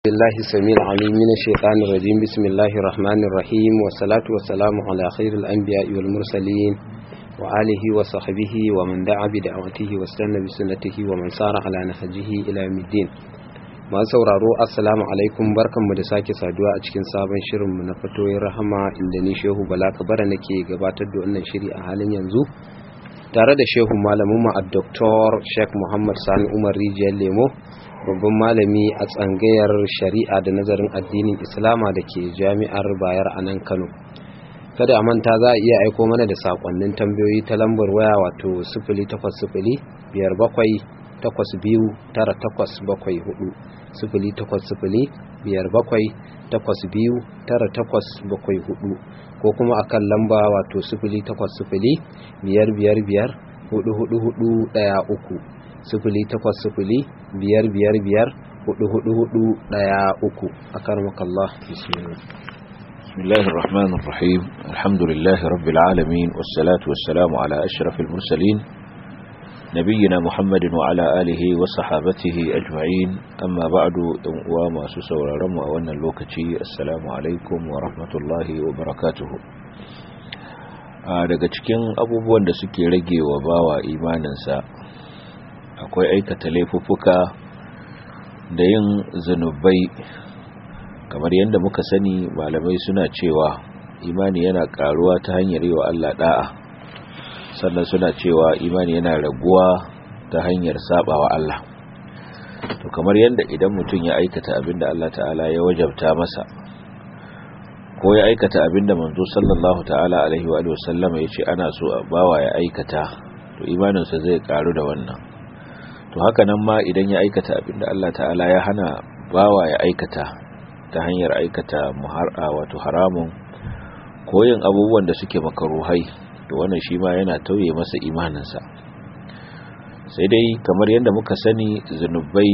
بالله السميع العليم من الشيطان الرجيم بسم الله الرحمن الرحيم والصلاة والسلام على خير الأنبياء والمرسلين وآله وصحبه ومن دعا بدعوته واستنى بسنته ومن سار على نهجه إلى يوم الدين masu sauraro assalamu alaikum barkanmu da sake saduwa a cikin sabon shirinmu na fatoyin rahama inda ni shehu bala kabara nake gabatar da wannan shiri a halin yanzu tare da shehu malamin a Dr. Sheikh Muhammad Sani Umar Rijiyar Lemo babban malami a tsangayar shari'a da nazarin addinin Islama da ke jami'ar Bayar a nan Kano. Kada a manta za a iya aiko mana da sakonnin tambayoyi ta lambar waya wato sifili takwas sifili biyar bakwai takwas biyu tara takwas bakwai hudu sifili takwas sifili biyar bakwai takwas biyu tara takwas bakwai hudu ko kuma a kan lamba wato sifili takwas sifili biyar biyar biyar hudu hudu hudu daya uku sifili takwas sifili biyar biyar biyar hudu hudu hudu daya uku a karmakallah bismillah بسم الله الرحمن الرحيم الحمد لله رب العالمين والصلاة والسلام على أشرف المرسلين نبينا محمد وعلى آله وصحابته أجمعين أما بعد وما سسور رمى وأن اللوكتي السلام عليكم ورحمة الله وبركاته daga cikin abubuwan da suke rage wa bawa imaninsa akwai aikata laifuffuka da yin zunubai kamar yadda muka sani malamai suna cewa imani yana karuwa ta hanyar yi wa Allah da'a sannan suna cewa imani yana raguwa ta hanyar sabawa Allah to kamar yadda idan mutum ya aikata abinda Allah ta'ala ya wajabta masa ko ya aikata abinda manzo sallallahu ta'ala alaihi wa sallama ya ce ana so a bawa ya aikata to imaninsa zai karu da wannan to haka nan ma idan ya aikata abinda Allah ta'ala ya hana bawa ya aikata ta hanyar aikata muhar'a wato haramun ko yin abubuwan da suke makaruhai to wannan shi ma yana tauye masa imaninsa sai dai kamar yadda muka sani zunubai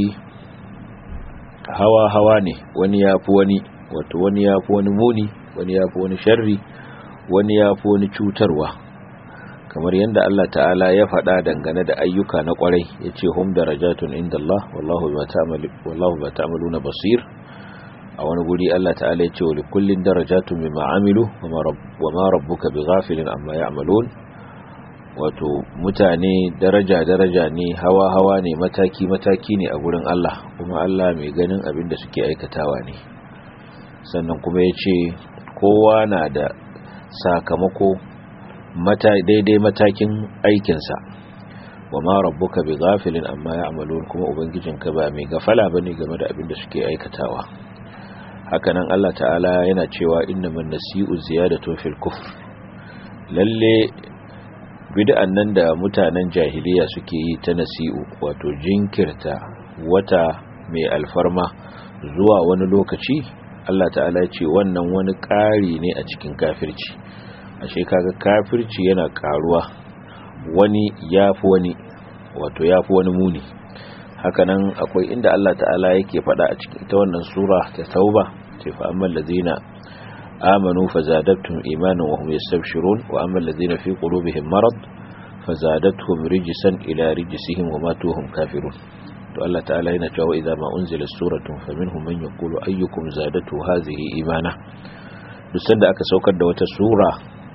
hawa-hawa ne wani ya fi wani wato wani ya fi wani muni wani ya fi wani sharri wani ya fi wani cutarwa kamar yadda Allah ta'ala ya faɗa dangane da ayyuka na ƙwarai ya ce hum darajatun inda Allah wallahu ba ta'amalu na basir a wani guri Allah ta'ala ya ce wa likullin darajatun mimma amilu wa ma rabbuka bighafilin amma ya'malun wato mutane daraja daraja ne hawa hawa ne mataki mataki ne a gurin Allah kuma Allah mai ganin abin da suke aikatawa ne sannan kuma ya ce kowa na da sakamako mata daidai matakin aikinsa wa ma rabbuka bighafilin amma ya'malun kuma ubangijinka ba mai gafala bane game da abin da suke aikatawa hakanan Allah ta'ala yana cewa innaman nasi'u ziyadatu fil kufr lalle bid'an nan da mutanen jahiliya suke yi ta nasi'u wato jinkirta wata mai alfarma zuwa wani lokaci Allah ta'ala ya ce wannan wani ƙari ne a cikin kafirci ashe kaga kafirci yana karuwa wani yafi wani wato yafi wani muni hakanan akwai inda Allah ta'ala yake faɗa a cikin ta wannan sura ta tauba ce fa amman ladina amanu fazadatuhum imanan wa hum yastabshirun wa amman ladina fi qulubihim marad fazadatuhum rijsan ila rijsihim wa matuhum kafirun to Allah ta'ala yana cewa idza ma unzila suratun faminhum man yaqulu ayyukum zadatu hadhihi imana duk sanda aka saukar da wata sura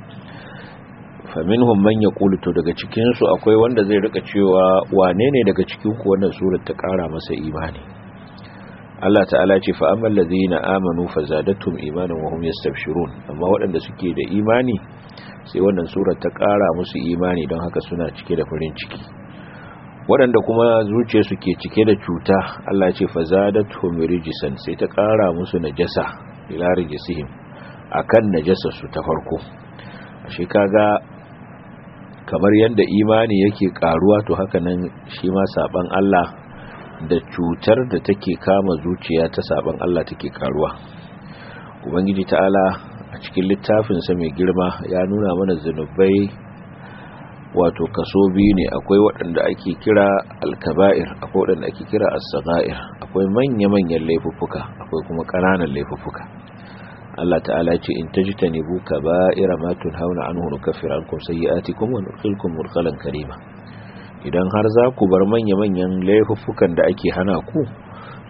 faminhum man yaqulu to daga cikin su akwai wanda zai rika cewa wane ne daga cikin ku wannan surar ta kara masa imani Allah ta'ala ce fa amal ladina amanu fazadatuhum imanan wa hum yastabshirun amma waɗanda suke da imani sai wannan surar ta kara musu imani don haka suna cike da farin ciki waɗanda kuma zuciya suke cike da cuta Allah ya ce fazadatuhum rijsan sai ta kara musu najasa ila rijsihim akan najasa su ta farko ashe kaga kamar yadda imani yake karuwa to haka nan shi ma saban Allah da cutar da take kama zuciya ta saban Allah take karuwa ubangiji ta'ala a cikin littafinsa mai girma ya nuna mana zunubai wato kaso biyu ne akwai waɗanda ake kira alkaba'ir akwai waɗanda ake kira as-sagha'ir akwai manya-manyan laifuffuka akwai kuma ƙananan laifuffuka Allah ta'ala ce in tajtanibu kaba'ira ma tunhauna anhu nukaffir ankum sayyi'atikum wa nudkhilkum mudkhalan karima idan har za ku bar manya-manyan laifuffukan da ake hana ku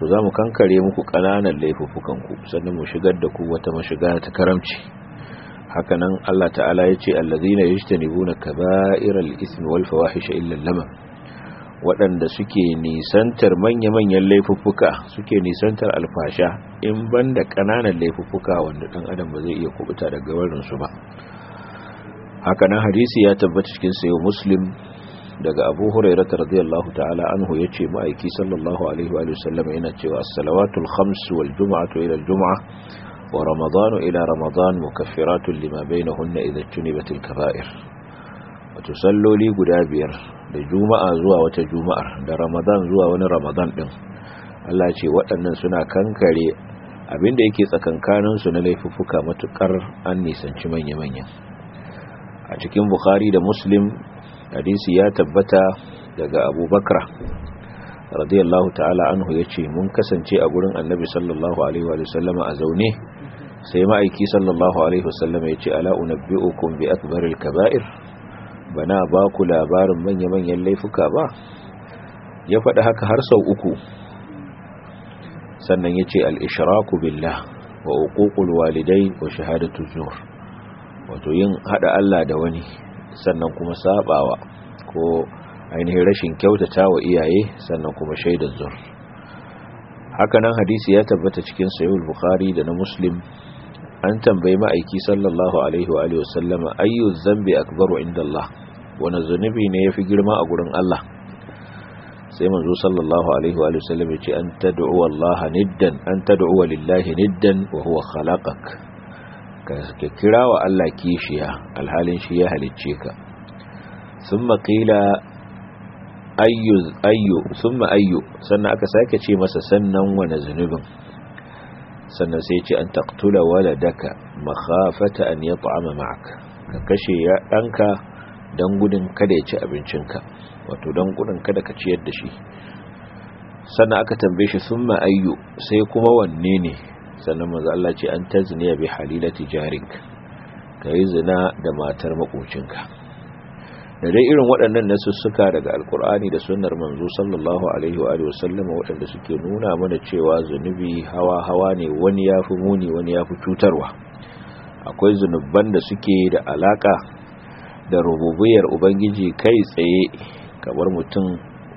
to za mu kankare muku ƙananan laifuffukanku sannan mu shigar da ku wata mashiga ta karamci hakanan Allah ta'ala ya ce allazina yajtanibuna kaba'iral ismi wal fawahisha illa lamam waɗanda suke nisantar manya-manyan laifuffuka suke nisantar alfasha in banda ƙananan laifuffuka wanda ɗan adam ba zai iya kubuta daga warinsu ba hakanan hadisi ya tabbata cikin sayo muslim daga abu hurairah radiyallahu ta'ala anhu yace ma'aiki sallallahu alaihi wa sallam yana cewa as-salawatul khams wal jum'atu ila al-jum'ah wa ramadanu ila ramadan mukaffiratun lima bainahunna idha tunibatil kaba'ir wato salloli guda biyar da juma'a zuwa wata juma'ar da ramadan zuwa wani ramadan din Allah ce waɗannan suna kankare abinda yake tsakankanin su na laifuffuka matukar an nisanci manya-manya a cikin bukhari da muslim hadisi ya tabbata daga abubakar radiyallahu ta'ala anhu ya ce mun kasance a gurin annabi sallallahu alaihi wa sallama a zaune sai ma'aiki sallallahu alaihi wa sallama ya ce ala unabbi'ukum bi akbaril kaba'ir bana ba ku labarin manya-manyan laifuka ba ya faɗi haka har sau uku sannan ya ce al-ishraku billah wa uququl walidai wa shahadatu zur wato yin hada Allah da wani sannan kuma sabawa ko ainihin rashin kyautata wa iyaye sannan kuma shaidar zur hakanan hadisi ya tabbata cikin sahih bukhari da na muslim an tambayi ma'aiki sallallahu alaihi wa alihi wasallama ayyu dhanbi akbaru inda Allah wani zunubi ne yafi girma a gurin Allah sai manzo sallallahu alaihi wa alihi wasallam ya ce an tad'u Allah niddan an tad'u lillahi niddan wa huwa khalaqak ka kira wa Allah kishiya alhalin shi ya halicce ka sun maƙila ayyu ayyu sun ayyu sannan aka sake ce masa sannan wane zunubin sannan sai ce an taktula waladaka makhafata an ya ta'ama ma'aka ka kashe ya ɗanka don gudun kada ya ci abincinka wato don gudun kada ka ciyar da shi sannan aka tambaye shi sun ayyu sai kuma wanne ne sannan manzo Allah ce an tazniya bi halilati jarik kai zina da matar makocinka da dai irin waɗannan nasussuka daga alkur'ani da sunnar manzo sallallahu alaihi wa alihi wasallam waɗanda suke nuna mana cewa zunubi hawa hawa ne wani yafi muni wani yafi cutarwa akwai zunuban da suke da alaka da rububiyar ubangiji kai tsaye kamar mutum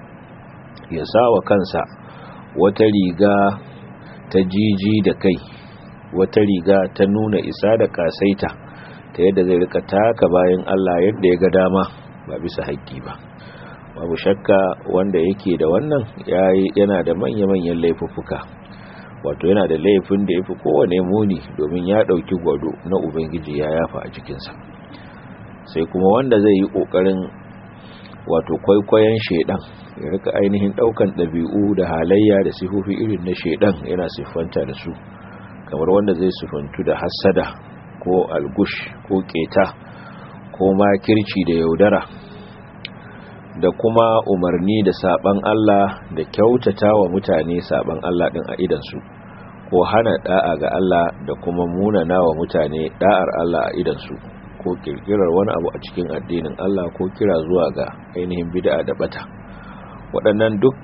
ya sawa kansa wata riga ta jiji da kai wata riga ta nuna isa da kasaita ta yadda zai rika taka bayan Allah yadda ya ga dama ba bisa haƙƙi ba babu shakka wanda yake da wannan yana da manya-manyan laifuffuka wato yana da laifin da ya fi kowane muni domin ya ɗauki gwado na ubangiji ya yafa a cikinsa sai kuma wanda zai yi ƙoƙarin wato kwaikwayon shaidan ya rika ainihin daukan ɗabi'u da halayya da sifofi irin na shaidan yana siffanta da su kamar wanda zai siffantu da hassada ko algush ko keta ko makirci da yaudara da kuma umarni da saban Allah da kyautata wa mutane saban Allah din a idansu ko hana da'a ga Allah da kuma munana wa mutane da'ar Allah a idansu ko kirkirar wani abu a cikin addinin Allah ko kira zuwa ga ainihin bid'a da bata waɗannan duk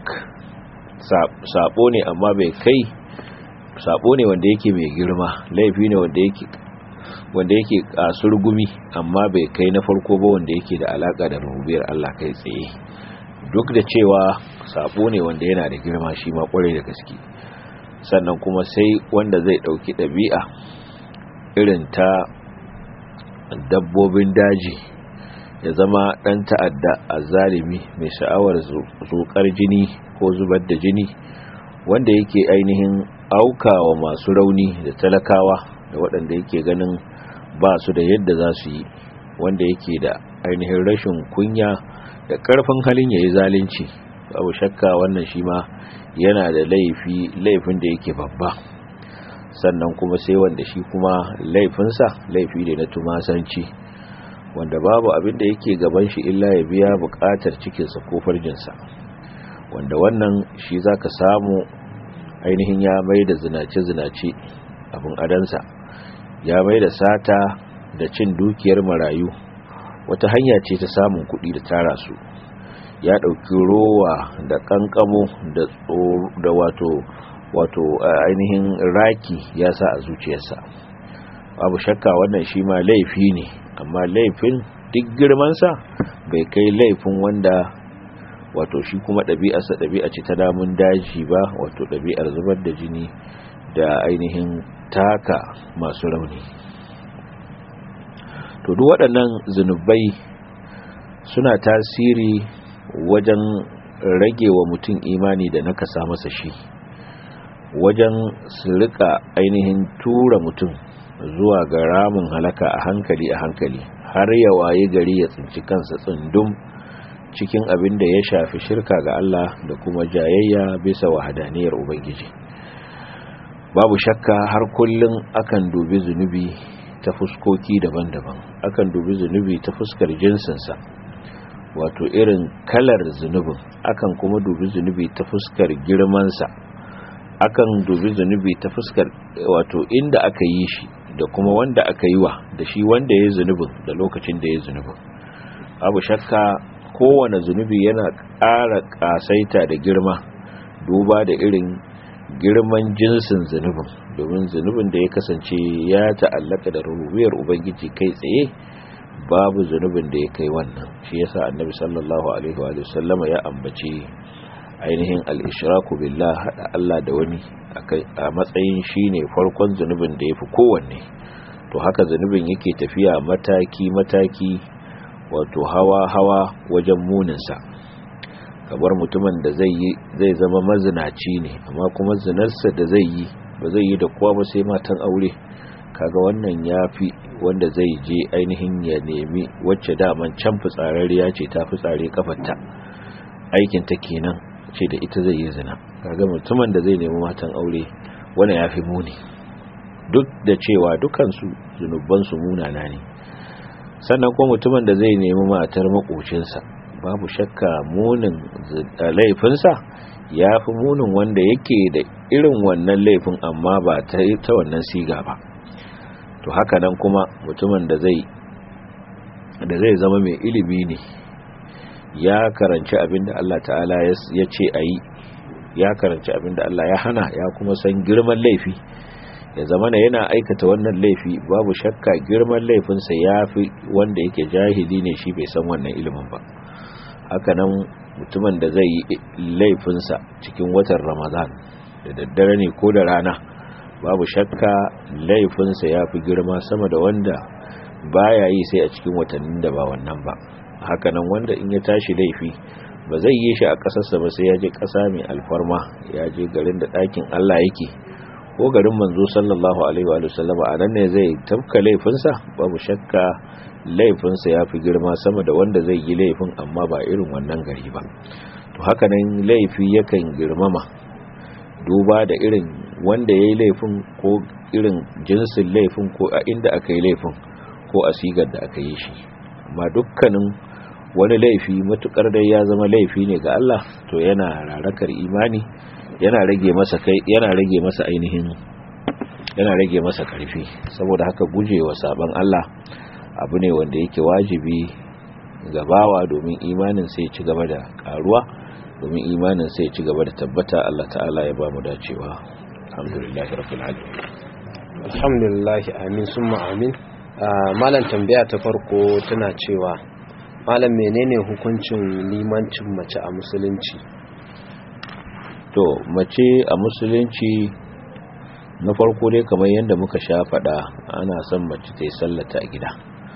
sabo ne amma bai kai sabo ne wanda yake mai girma laifi ne wanda yake wanda yake kasur gumi amma bai kai na farko ba wanda yake da alaka da rububiyar Allah kai tsaye duk da cewa sabo ne wanda yana da girma shi ma kwarai da gaske sannan kuma sai wanda zai dauki ɗabi'a irin ta dabbobin daji ya zama ɗan ta'adda a zalimi mai sha'awar zukar jini ko zubar da jini wanda yake ainihin aukawa masu rauni da talakawa da waɗanda yake ganin ba su da yadda za su yi wanda yake da ainihin rashin kunya da ƙarfin halin ya yi zalunci babu shakka wannan shi ma yana da laifi laifin da yake babba sannan kuma sai wanda shi kuma laifinsa laifi ne na tumasanci wanda babu abin da yake gaban shi illa ya biya bukatar cikinsa ko farjinsa wanda wannan shi za ka samu ainihin ya mai da zinace-zinace abin adansa ya mai da sata da cin dukiyar marayu wata hanya ce ta samun kuɗi da tara su ya ɗauki rowa da ƙanƙamo da wato wato ainihin raki ya sa a zuciyarsa babu shakka wannan shi ma laifi ne amma laifin duk girmansa bai kai laifin wanda wato shi kuma ɗabi'arsa ɗabi'a ce ta damun daji ba wato ɗabi'ar zubar da jini da ainihin taka masu rauni to duk waɗannan zunubai suna tasiri wajen rage wa mutum imani da nakasa masa shi wajen su rika ainihin tura mutum zuwa ga ramin halaka a hankali a hankali har ya waye gari ya tsinci kansa tsundum cikin abin da ya shafi shirka ga Allah da kuma jayayya bisa wahadaniyar Ubangiji babu shakka har kullum akan dubi zunubi ta fuskoki daban-daban akan dubi zunubi ta fuskar jinsinsa wato irin kalar zunubin akan kuma dubi zunubi ta fuskar girmansa akan dubi zunubi ta fuskar wato inda aka yi shi da kuma wanda aka yi wa da shi wanda ya yi zunubin da lokacin da ya yi zunubin abu shakka kowane zunubi yana ƙara ƙasaita da girma duba da irin girman jinsin zunubin domin zunubin da ya kasance ya ta'allaka da rububiyar ubangiji kai tsaye babu zunubin da ya kai wannan shi yasa annabi sallallahu alaihi wa sallama ya ambaci ainihin al-ishraku billah hada Allah da wani a matsayin shine farkon zunubin da yafi kowanne to haka zunubin yake tafiya mataki mataki wato hawa hawa wajen muninsa kamar mutumin da zai yi zai zama mazinaci ne amma kuma zinarsa da zai yi ba zai yi da kowa ba sai matan aure kaga wannan yafi wanda zai je ainihin ya nemi wacce daman can fitsararriya ce ta fitsare kafarta aikin ta kenan ce da ita zai yi zina kaga mutumin da zai nemi matan aure wannan yafi muni duk da cewa dukansu zunubansu munana ne sannan kuma mutumin da zai nemi matar makocinsa babu shakka munin laifinsa ya fi munin wanda yake da irin wannan laifin amma ba ta wannan siga ba to haka nan kuma mutumin da zai da zai zama mai ilimi ne ya karanci abin da Allah ta'ala ya ce a yi ya karanci abin da Allah ya hana ya kuma san girman laifi ya zama na yana aikata wannan laifi babu shakka girman laifinsa ya fi wanda yake jahili ne shi bai san wannan ilimin ba haka nan mutumin da zai yi laifinsa cikin watan ramadan da daddare ne ko da rana babu shakka laifinsa ya fi girma sama da wanda baya yi sai a cikin watannin da ba wannan ba haka nan wanda in ya tashi laifi ba zai yi shi a ƙasarsa ba sai ya je ƙasa mai alfarma ya je garin da ɗakin allah yake ko garin manzo sallallahu alaihi wa sallam a nan ne zai tafka laifinsa babu shakka laifinsa ya fi girma sama da wanda zai yi laifin amma ba irin wannan gari ba to haka nan laifi yakan girmama duba da irin wanda ya yi laifin ko irin jinsin laifin ko a inda aka yi laifin ko a sigar da aka yi shi amma dukkanin wani laifi matukar dai ya zama laifi ne ga Allah to yana rarakar imani yana rage masa kai yana rage masa ainihin yana rage masa karfi saboda haka gujewa saban Allah abu ne wanda yake wajibi ga bawa domin imanin sai ci gaba da karuwa domin imanin sai ci gaba da tabbata Allah ta'ala ya ba mu dacewa alhamdulillahi rabbil alamin alhamdulillah amin summa amin malam tambaya ta farko tana cewa malam menene hukuncin limancin mace a musulunci to mace a musulunci na farko dai kamar yadda muka sha faɗa ana son mace ta yi sallata a gida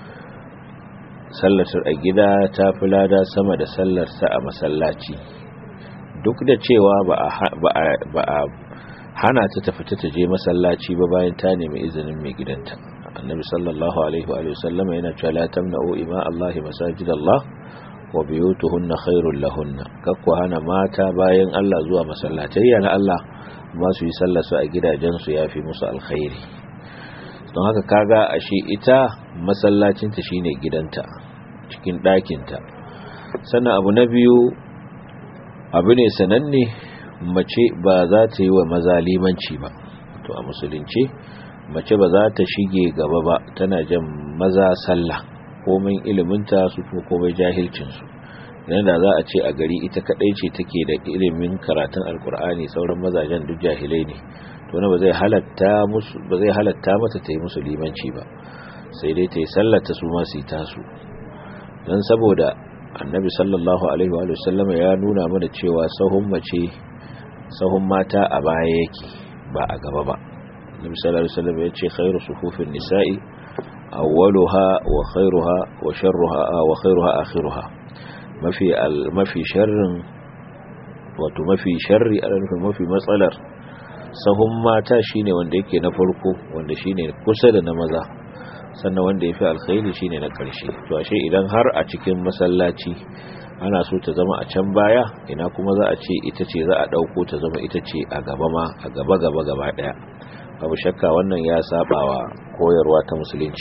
sallatar a gida ta fi lada sama da sallarsa a masallaci duk da cewa ba a hana ta tafi ta je masallaci ba bayan ta nemi izinin mai gidanta annabi sallallahu alaihi wa sallama yana cewa la tamna'u ima Allah masajid Allah wa biyutuhunna khairul lahunna kakku hana mata bayan Allah zuwa masallatai na Allah ma su yi sallar su a gidajen su yafi musu alkhairi don haka kaga ashe ita masallacinta shine gidanta cikin ɗakinta sannan abu na biyu abu ne sananne mace ba za ta yi wa maza limanci ba to a musulunci mace ba za ta shige gaba ba tana jan maza sallah komai iliminta su ko komai jahilcinsu idan da za a ce a gari ita kadai ce take da ilimin karatun alkur'ani sauran mazajen duk jahilai ne to na ba zai halatta musu ba zai halatta mata ta yi musu limanci ba sai dai ta yi sallata su ma su yi tasu dan saboda annabi sallallahu alaihi wa sallama ya nuna mana cewa sahun mace sahun mata a baya yake ba a gaba ba annabi sallallahu alaihi wa sallam ya ce khairu sufufin nisa'i awwaluha wa khairuha wa sharruha wa khairuha akhiruha mafi mafi sharrin wato mafi sharri a nufin mafi matsalar sahun mata shine wanda yake na farko wanda shine kusa da na maza sannan wanda yafi alkhairi shine na karshe to ashe idan har a cikin masallaci ana so ta zama a can baya ina kuma za a ce ita ce za a dauko ta zama ita ce a gaba ma a gaba gaba gaba daya babu shakka wannan ya sabawa koyarwa ta musulunci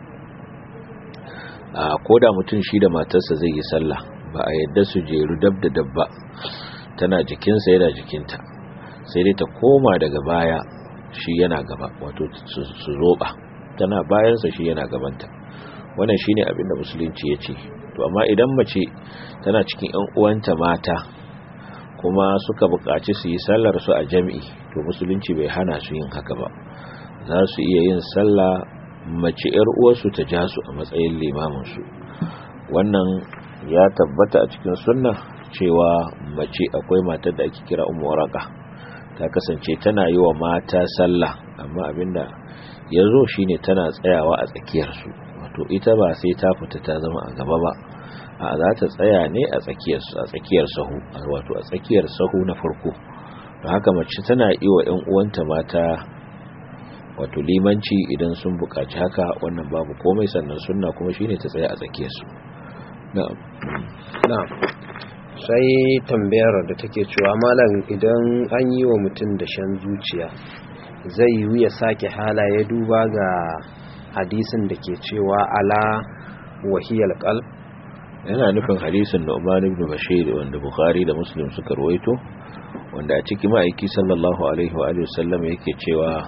a koda mutum shi da matarsa zai yi sallah ba a yadda su jeru dab da dabba tana jikinsa yana jikinta sai dai ta koma daga baya shi yana gaba wato su zoba tana bayansa shi yana gabanta wannan shine abin da musulunci ya ce to amma idan mace tana cikin yan uwanta mata kuma suka buƙaci su yi sallar su a jami'i to musulunci bai hana su yin haka ba za su iya yin sallah mace yar uwarsu ta ja su a matsayin limamin su wannan ya tabbata a cikin sunna cewa mace akwai matar da ake kira ummu waraka ta kasance tana yi wa mata sallah amma abinda ya zo shine tana tsayawa a tsakiyarsu wato ita ba sai ta fita ta zama a gaba ba a za ta tsaya ne a tsakiyar a tsakiyar sahu wato a tsakiyar sahu na farko don haka mace tana yi wa ƴan uwanta mata wato limanci idan sun buƙaci haka wannan babu komai sannan sunna kuma shine ta tsaya a tsakiyarsu na'am na'am sai tambayar da take cewa malam idan an yi wa mutum da shan zuciya zai yi ya sake halaye duba ga hadisin da ke cewa ala wahiyar qalb yana nufin hadisin Nu'man ibn Bashir wanda Bukhari da Muslim suka rawaito wanda a cikin ma'aiki sallallahu alaihi wa alihi wasallam yake cewa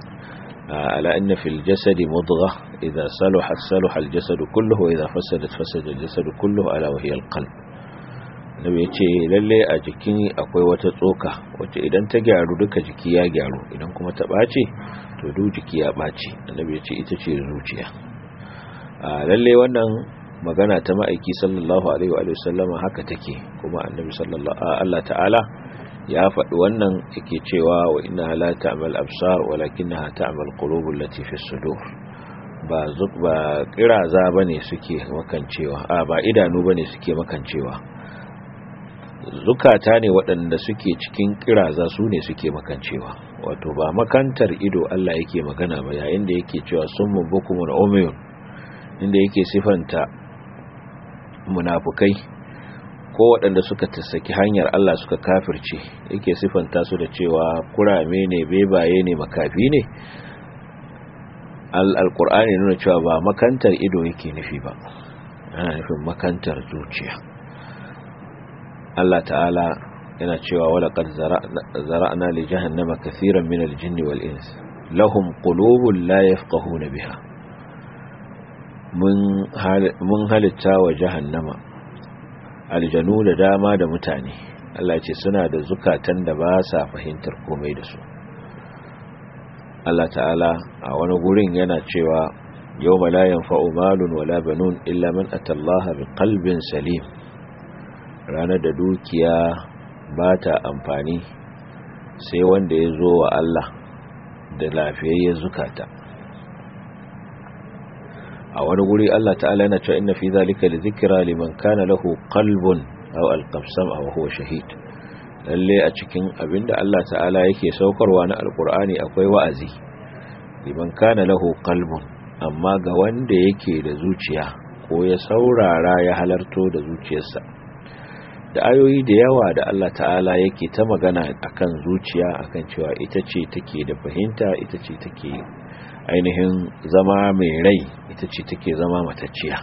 ala inna fil jasadi mudghah idha salahat salaha al jasadu kulluhu wa idha fasadat fasada al jasadu kulluhu ala wahiyal qalb nabi ya ce lalle a jikin akwai wata tsoka wacce idan ta gyaru duka jiki ya gyaru idan kuma ta ɓace to duk jiki ya ɓace annabi ya ce ita ce zuciya a lalle wannan magana ta ma'aiki sallallahu alaihi wa sallama haka take kuma annabi sallallahu Allah ta'ala ya faɗi wannan yake cewa wa inna la ta'mal absar walakinnaha ta'mal qulubul lati fi sudur ba zuk ba kiraza bane suke makancewa a ba idanu bane suke makancewa zukata ne waɗanda suke cikin kiraza su ne suke makancewa wato ba makantar ido Allah yake magana ba yayin da yake cewa sun mumbukumun umiyun inda yake sifanta munafukai ko waɗanda suka tasaki hanyar Allah suka kafirce yake sifanta su da cewa kurame ne bebaye ne makafi ne al-alqur'ani nuna cewa ba makantar ido yake nufi ba ana nufin makantar zuciya Allah ta'ala yana cewa wala qad zara'na li jahannama kaseeran min al-jinni wal ins lahum qulubun la yafqahuna biha mun mun halitta wa jahannama aljanu da dama da mutane Allah ce suna da zukatan da ba sa fahimtar komai da su Allah ta'ala a wani gurin yana cewa yawma la yanfa'u malun wala banun illa man atallaha biqalbin salim ranar da dukiya ba ta amfani sai wanda ya zo wa Allah da lafiyayyen zukata a wani guri Allah ta'ala yana cewa inna fi zalika li zikra liman kana lahu qalbun aw alqabsam aw huwa shahid lalle a cikin abinda Allah ta'ala yake saukarwa na alqur'ani akwai wa'azi liman kana lahu qalbun amma ga wanda yake da zuciya ko ya saurara ya halarto da zuciyarsa da ayoyi da yawa da Allah ta'ala yake ta magana akan zuciya akan cewa ita ce take da fahimta ita ce take ainihin zama mai rai ita ce take zama matacciya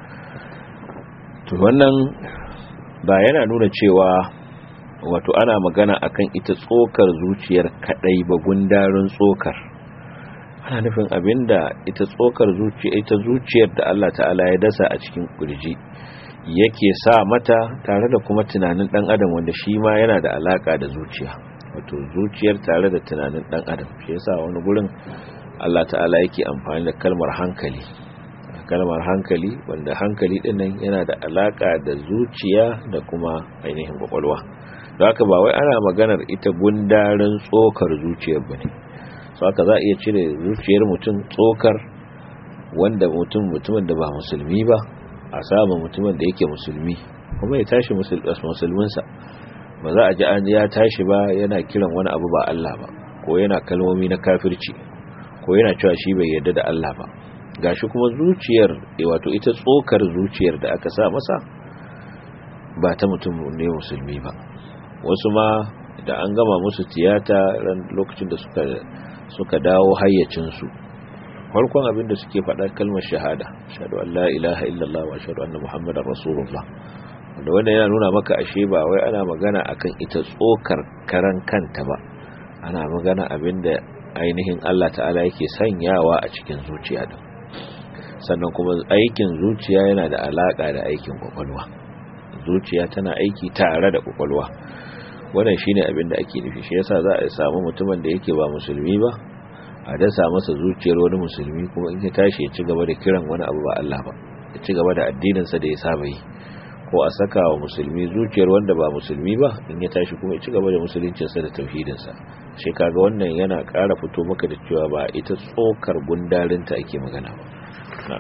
to wannan ba yana nuna cewa wato ana magana akan ita tsokar zuciyar kadai ba gundarin tsokar ana nufin abinda ita tsokar zuciya ita zuciyar da Allah ta'ala ya dasa a cikin kurji yake sa mata tare da kuma tunanin dan adam wanda shi ma yana da alaka da zuciya wato zuciyar tare da tunanin dan adam shi yasa wani gurin Allah ta'ala yake amfani da kalmar hankali kalmar hankali wanda hankali dinnan yana da alaka da zuciya da kuma ainihin kwakwalwa don haka ba wai ana maganar ita gundarin tsokar zuciyar bane so haka za a iya cire zuciyar mutum tsokar wanda mutum mutumin da ba musulmi ba a samu mutumin da yake musulmi kuma ya tashi musulminsa ba za a ji an ya tashi ba yana kiran wani abu ba Allah ba ko yana kalmomi na kafirci ko yana cewa shi bai yarda da Allah ba gashi kuma zuciyar wato ita tsokar zuciyar da aka sa masa ba ta mutum ne musulmi ba wasu ma da an gama musu tiyata ran lokacin da suka suka dawo hayyacinsu farkon abin da suke faɗa kalmar shahada shahadu an la ilaha illallah wa shahadu anna muhammadar rasulullah wanda wanda yana nuna maka ashe ba wai ana magana akan ita tsokar karan kanta ba ana magana abin da ainihin Allah ta'ala yake sanyawa a cikin zuciya din sannan kuma aikin zuciya yana da alaka da aikin kwakwalwa zuciya tana aiki tare da kwakwalwa wannan shine abin da ake nufi shi yasa za a samu mutumin da yake ba musulmi ba a dasa masa zuciyar wani musulmi kuma in ya tashi ya ci gaba da kiran wani abu ba Allah ba ya ci gaba da addininsa da ya saba yi ko a saka wa musulmi zuciyar wanda ba musulmi ba in ya tashi kuma ya ci gaba da musuluncinsa da tauhidinsa shi kaga wannan yana ƙara fito maka da cewa ba ita tsokar gundarinta ake magana ba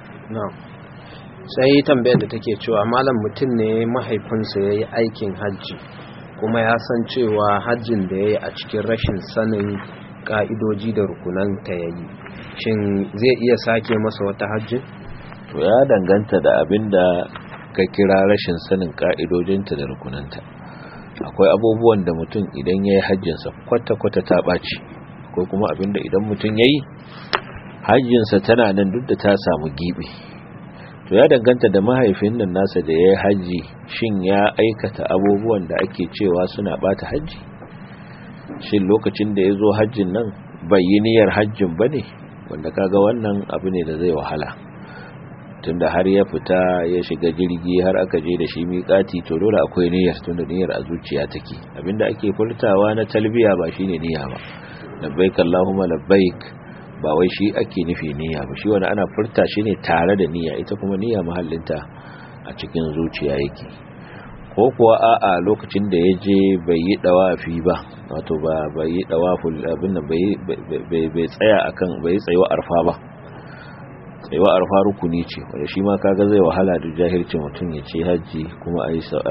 sai tambayar da take cewa malam mutum ne mahaifinsa ya yi aikin hajji kuma ya san cewa hajjin da ya yi a cikin rashin sanin ka'idoji da rukunanta ya yi shin zai iya sake masa wata hajjin? to ya danganta da abin da ka kira rashin sanin ka'idojinta da rukunanta akwai abubuwan da mutum idan ya yi hajjinsa kwata-kwata ta ɓaci akwai kuma abin da idan mutum ya yi hajjinsa tana nan duk da ta samu giɓi to ya danganta da mahaifin nan nasa da ya yi hajji shin ya aikata abubuwan da ake cewa suna ɓata hajji shin lokacin da ya zo hajjin nan bai yi niyyar hajjin ba ne wanda kaga wannan abu ne da zai wahala tunda har ya fita ya shiga jirgi har aka je da shi miƙati to dole akwai niyyar tunda niyyar a zuciya take abinda ake furtawa na talbiya ba shine niyya ba labbaik allahumma labbaik ba wai shi ake nufi niyya ba shi wani ana furta shi ne tare da niyya ita kuma niyya mahallinta a cikin zuciya yake ko kuwa a'a lokacin da ya je bai yi dawafi ba wato ba bai yi dawaful abin da bai bai tsaya akan bai tsayuwa arfa ba tsayuwa arfa rukuni ce wanda shi ma kaga zai wahala da jahilci mutum ya ce haji kuma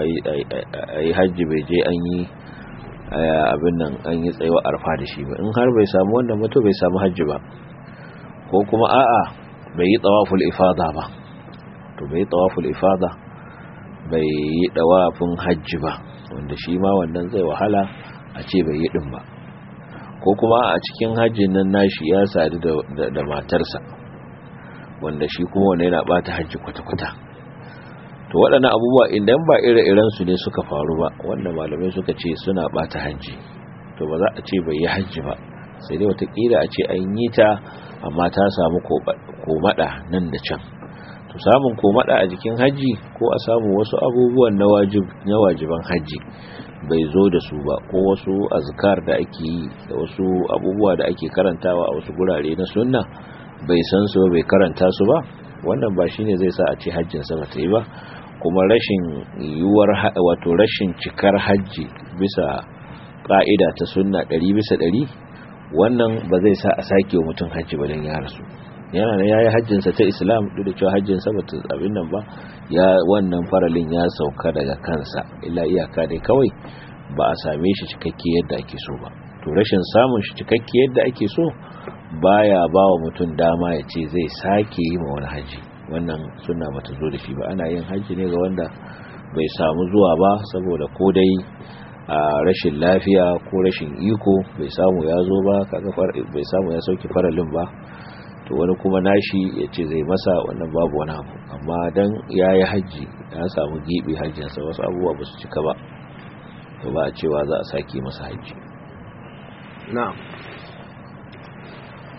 ayi haji bai je an yi abin nan an yi tsayuwa arfa da shi ba in har bai samu wannan mutum bai samu haji ba ko kuma a'a bai yi tawaful ifada ba to bai yi tawaful ifada bai yi dawafin hajji ba wanda shi ma wannan zai wahala a ce bai yi din ba ko kuma a cikin hajjin nan nashi ya sadu da matarsa wanda shi kuma wanda yana bata hajji kwata-kwata to waɗannan abubuwa idan ba ire-iren su ne suka faru ba wanda malamai suka ce suna bata hajji to ba za a ce bai yi hajji ba sai dai watakila a ce an yi ta amma ta samu komada nan da can to samun komada a jikin haji ko a samu wasu abubuwan na wajib na wajiban haji bai zo da su ba ko wasu azkar da ake yi da wasu abubuwa da ake karantawa a wasu gurare na sunna bai san su bai karanta su ba wannan ba shine zai sa a ce hajjin sa bata yi ba kuma rashin yiwuwar wato rashin cikar haji bisa ka'ida ta sunna 100 bisa 100 wannan ba zai sa a sake wa mutum haji ba dan ya rasu yana da yayi hajjinsa ta islam duk da cewa hajjinsa ba ta abin nan ba ya wannan faralin ya sauka daga kansa illa iyaka dai kawai ba a same shi cikakke yadda ake so ba to rashin samun shi cikakke yadda ake so baya ba wa mutum dama ya ce zai sake yi ma wani haji wannan suna bata zo da shi ba ana yin haji ne ga wanda bai samu zuwa ba saboda ko dai a rashin lafiya ko rashin iko bai samu ya zo ba kaga bai samu ya sauki faralin ba to wani kuma nashi ya ce zai masa wannan babu wani abu amma dan ya yi hajji ya samu gibi hajjinsa wasu abubuwa ba su cika ba to ba a cewa za a sake masa hajji na'am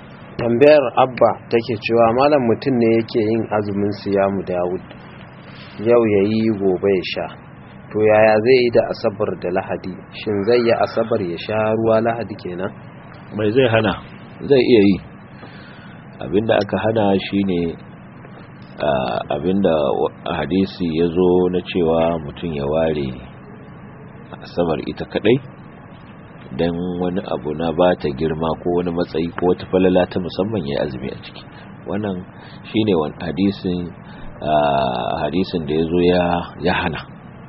tambayar abba take cewa malam mutum ne yake yin azumin siyamu dawud yau ya yi gobe ya sha to yaya zai yi da asabar da lahadi shin zai yi asabar ya sha ruwa lahadi kenan mai zai hana zai iya yi abinda aka hana shine abinda hadisi ya zo na cewa mutum ya ware asabar ita kadai don wani abu na ba ta girma ko wani matsayi ko wata falala ta musamman ya azumi a ciki wannan shine wani hadisin hadisin da ya zo ya hana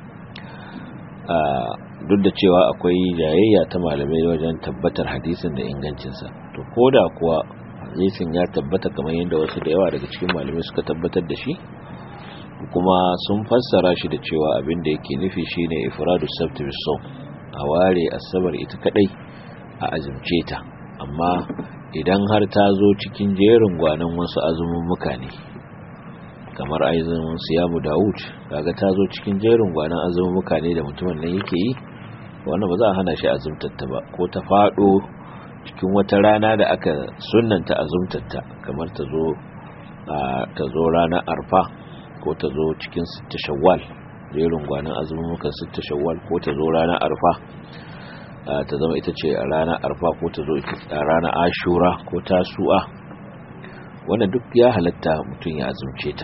duk da cewa akwai jayayya ta malamai wajen tabbatar hadisin da ingancinsa to ko da kuwa hadisin ya tabbata kamar yadda wasu da yawa daga cikin malamai suka tabbatar da shi kuma sun fassara shi da cewa abin da yake nufi shine ifradu sabti bisawm a ware asabar ita kadai a azumce ta amma idan har ta zo cikin jerin gwanan wasu azumummuka ne kamar azumin siyamu Dawud kaga ta zo cikin jerin gwanan azumummuka ne da mutumin nan yake yi wannan ba za a hana shi azumtatta ba ko ta fado cikin wata rana da aka sunnanta azumtatta kamar ta zo ta zo ranar arfa ko ta zo cikin sitta shawwal jerin gwanan azumummukan sitta shawwal ko ta zo ranar arfa ta zama ita ce a ranar arfa ko ta zo a ranar ashura ko tasu'a wannan duk ya halatta mutum ya azumce ta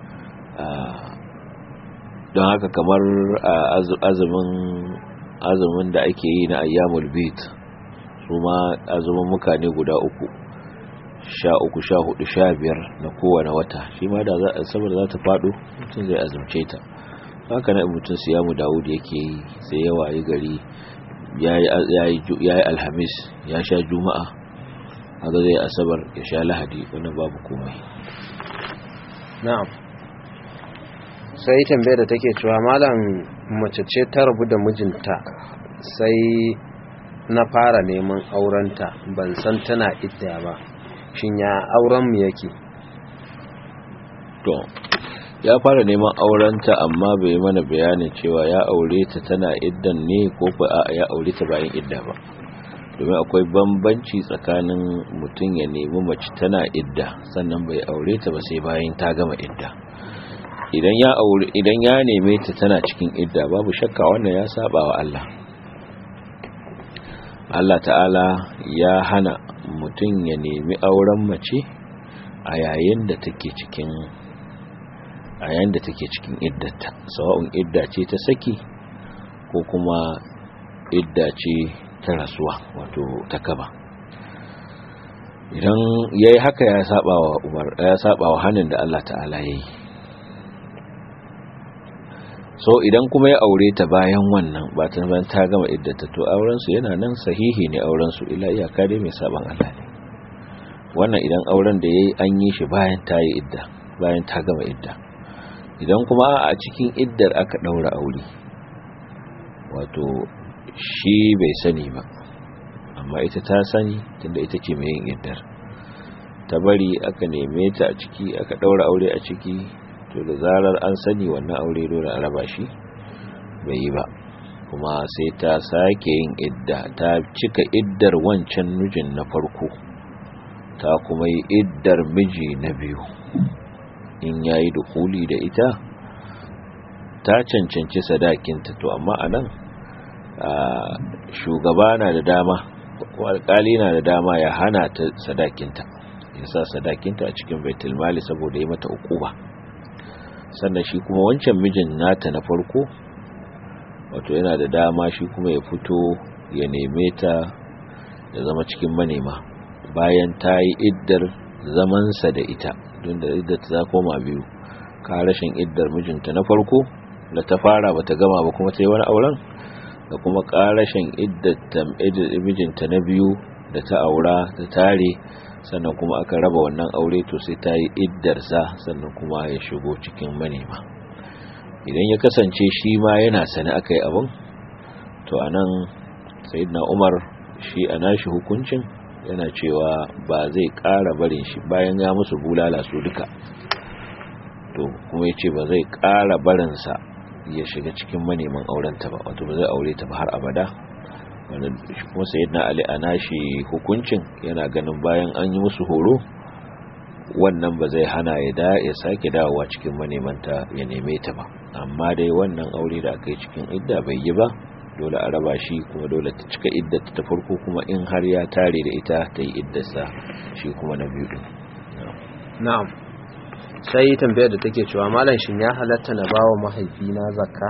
don haka kamar azumin azumin da ake yi na ayyamul bid su ma azumin muka ne guda uku sha uku sha hudu sha biyar na kowane wata shi ma da saboda za ta faɗo mutum zai azumce ta haka na mutum siyamu dawud yake yi sai yawa yi gari ya yi alhamis ya sha juma'a haka zai asabar ya sha lahadi wannan babu komai na'am sai tambayar da take cewa malam mace ce ta rabu da mijinta sai na fara neman aurenta ban san tana idda ba shin ya auren mu yake to ya fara neman aurenta amma bai mana bayanin cewa ya aure ta tana iddan ne ko ba ya aure ta bayan idda ba domin akwai bambanci tsakanin mutum ya nemi mace tana idda sannan bai aure ta ba sai bayan ta gama idda idan ya aure idan ya neme ta tana cikin idda babu shakka wannan ya saba wa Allah Allah ta'ala ya hana mutum ya nemi auren mace a yayin da take cikin a yayin da take cikin iddata sawa'un idda ce ta saki ko kuma idda ce ta rasuwa wato ta kaba idan yayi haka ya saba wa Umar ya saba wa hanin da Allah ta'ala yayi so idan kuma ya aure ta bayan wannan ba ta bayan ta gama iddata to auren su yana nan sahihi ne auren su ila iyaka dai mai saban Allah ne wannan idan auren da yayi an yi shi bayan ta yi idda bayan ta gama idda idan kuma a cikin iddar aka daura aure wato shi bai sani ba amma ita ta sani tunda ita ce mai yin iddar ta bari aka neme ta a ciki aka daura aure a ciki to da zarar an sani wannan aure dole a raba shi bai yi ba kuma sai ta sake yin idda ta cika iddar wancan mijin na farko ta kuma yi iddar miji na biyu in yayi dukuli da ita ta cancanci sadakinta to amma anan shugaba na da dama ko alkali na da dama ya hana ta sadakinta ya sa sadakinta a cikin baitul mali saboda ya mata ukuba sannan shi kuma wancan mijin nata na farko wato yana da dama shi kuma ya fito ya neme ta ya zama cikin manema bayan ta yi iddar zamansa da ita don da iddar ta koma biyu ka rashin iddar mijinta na farko da ta fara bata gama ba kuma ta yi wani auren da kuma karashin iddar mijinta na biyu da ta aura ta tare sannan kuma aka raba wannan aure to sai ta yi iddarsa sannan kuma ya shigo cikin manema idan ya kasance shi ma yana sani aka yi abin to a nan sayidina umar shi a nashi hukuncin yana cewa ba zai ƙara barin shi bayan ya musu bulala su duka to kuma ya ce ba zai ƙara barinsa ya shiga cikin maneman aurenta ba wato ba zai aure ta ba har abada wanda kuma sayyidina ali a nashi hukuncin yana ganin bayan an yi musu horo wannan ba zai hana ya da ya sake dawowa cikin manemanta ya neme ta ba amma dai wannan aure da aka yi cikin idda bai yi ba dole a raba shi kuma dole ta cika iddata ta farko kuma in har ya tare da ita ta yi iddarsa shi kuma na biyu din na'am sai tambayar da take cewa malam shin ya halatta na bawa mahaifina zakka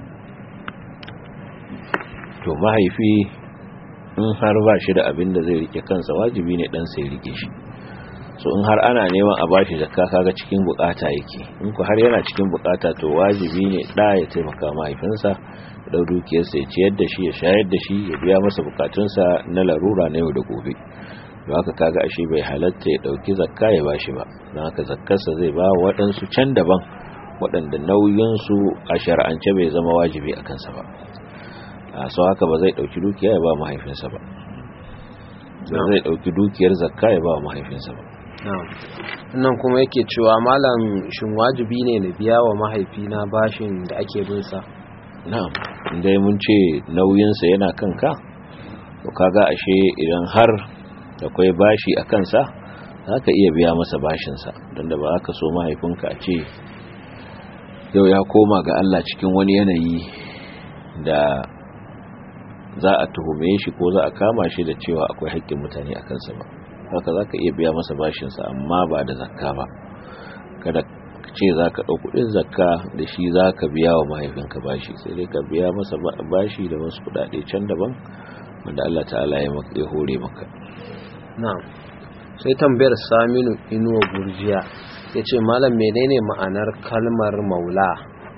to mahaifi in har ba shi da abin da zai rike kansa wajibi ne dan sai rike shi so in har ana neman a bashi zakka kaga cikin bukata yake in ku har yana cikin bukata to wajibi ne da ya taimaka mahaifinsa da dukiyarsa ya ciyar da shi ya shayar da shi ya biya masa bukatunsa na larura na yau da gobe don haka kaga ashe bai halatta ya dauki zakka ya bashi ba don haka zakkarsa zai ba waɗansu can daban waɗanda nauyinsu a shar'ance bai zama wajibi a kansa ba a sau haka ba zai dauki dukiya ya ba mahaifinsa ba zai dauki dukiyar zakka ya ba mahaifinsa ba nan kuma yake cewa malam shin wajibi ne na biya wa mahaifina bashin da ake binsa na'am inda mun ce nauyinsa yana kanka to kaga ashe idan har akwai bashi a kansa za ka iya biya masa bashinsa don da ba ka so mahaifinka a ce yau ya koma ga Allah cikin wani yanayi da za a tuhume shi ko za a kama shi da cewa akwai haƙƙin mutane a kansa ba haka za ka iya biya masa bashinsa amma ba da zakka ba kada ce za ka ɗau kuɗin zakka da shi za ka biya wa mahaifinka bashi sai dai ka biya masa bashi da wasu kuɗaɗe can daban wanda Allah ta'ala ya hore maka na'am sai tambayar saminu inuwa gurjiya ya ce malam menene ma'anar kalmar maula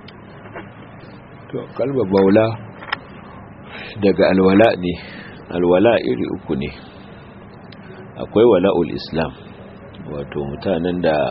to kalmar maula daga alwala ne alwala iri uku ne akwai wala'ul islam wato mutanen da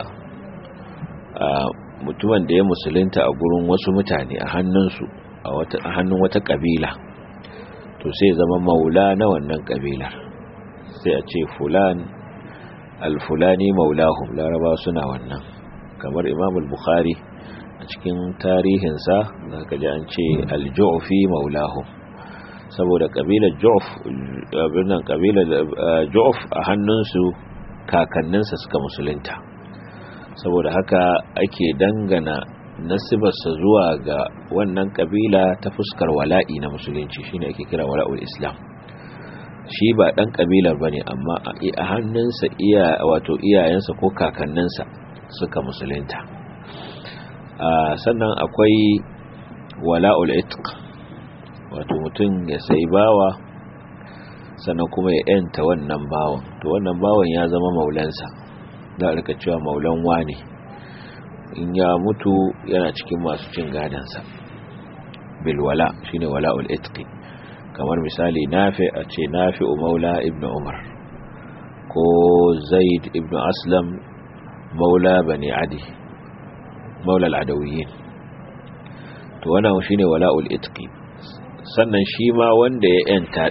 mutumin da ya musulunta a gurin wasu mutane a hannunsu a hannun wata kabila to sai zama maula na wannan kabilar sai a ce fulan alfulani maulahum laraba suna wannan kamar imam al-bukhari a cikin tarihinsa za ka ji an ce al-ju'fi maulahum saboda kabilar ju'f abinan kabilar ju'f a hannunsu kakanninsa suka musulunta saboda haka ake dangana nasibarsa zuwa ga wannan kabila ta fuskar wala'i na musulunci shine ake kira wala'ul islam shi ba dan kabilar bane amma a hannunsa iya wato iyayensa ko kakanninsa suka musulunta sannan akwai wala'ul itq wato mutum ya sai bawa sannan kuma ya yanta wannan bawan to wannan bawan ya zama maulansa za a rika cewa maulan wane in ya mutu yana cikin masu cin gadansa bilwala shine wala'ul itqi kamar misali nafi a ce nafi maula ibn umar ko zaid ibn aslam maula bani adi maula al'adawiyin to wannan shine wala'ul itqi sannan shi ma wanda ya yanta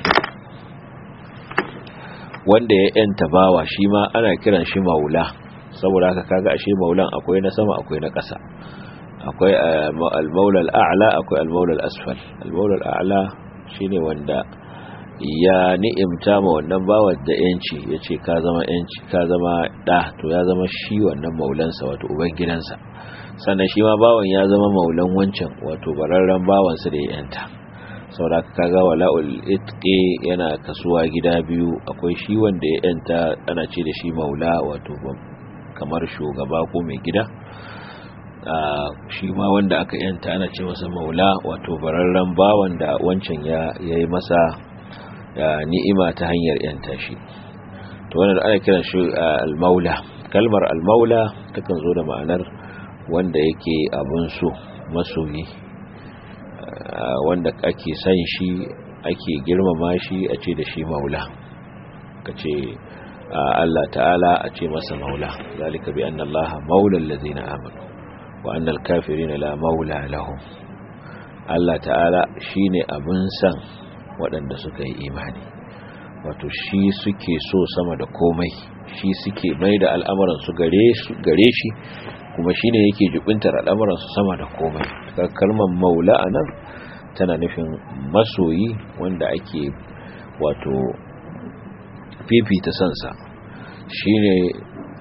wanda ya yanta bawa shi ma ana kiran shi maula saboda haka kaga ashe maulan akwai na sama akwai na ƙasa akwai al-maula al-a'la akwai al-maula al-asfal al-maula al-a'la shine wanda ya ni'imta ma wannan bawa da yanci yace ka zama yanci ka zama da to ya zama shi wannan maulansa wato uban gidansa sannan shi ma bawan ya zama maulan wancan wato bararren bawansa da ya yanta saboda kaga wala'ul itqi yana kasuwa gida biyu akwai shi wanda ya yanta ana ce da shi maula wato kamar shugaba ko mai gida shi ma wanda aka yanta ana ce masa maula wato bararren bawan da wancan ya yi masa ni'ima ta hanyar yanta shi to wannan ana kiran shi al-maula kalmar al-maula takan zo da ma'anar wanda yake abun so masoyi wanda ake san shi ake girmama shi a ce da shi maula ka ce Allah ta'ala a ce masa maula zalika bi anna Allah maula allazina amanu wa anna al-kafirina la maula lahum Allah ta'ala shine abin san waɗanda suka yi imani wato shi suke so sama da komai shi suke mai da al'amuran su gare shi kuma shine yake jubintar al'amuran su sama da komai kalmar maula anan tana nufin masoyi wanda ake wato fifita sansa shine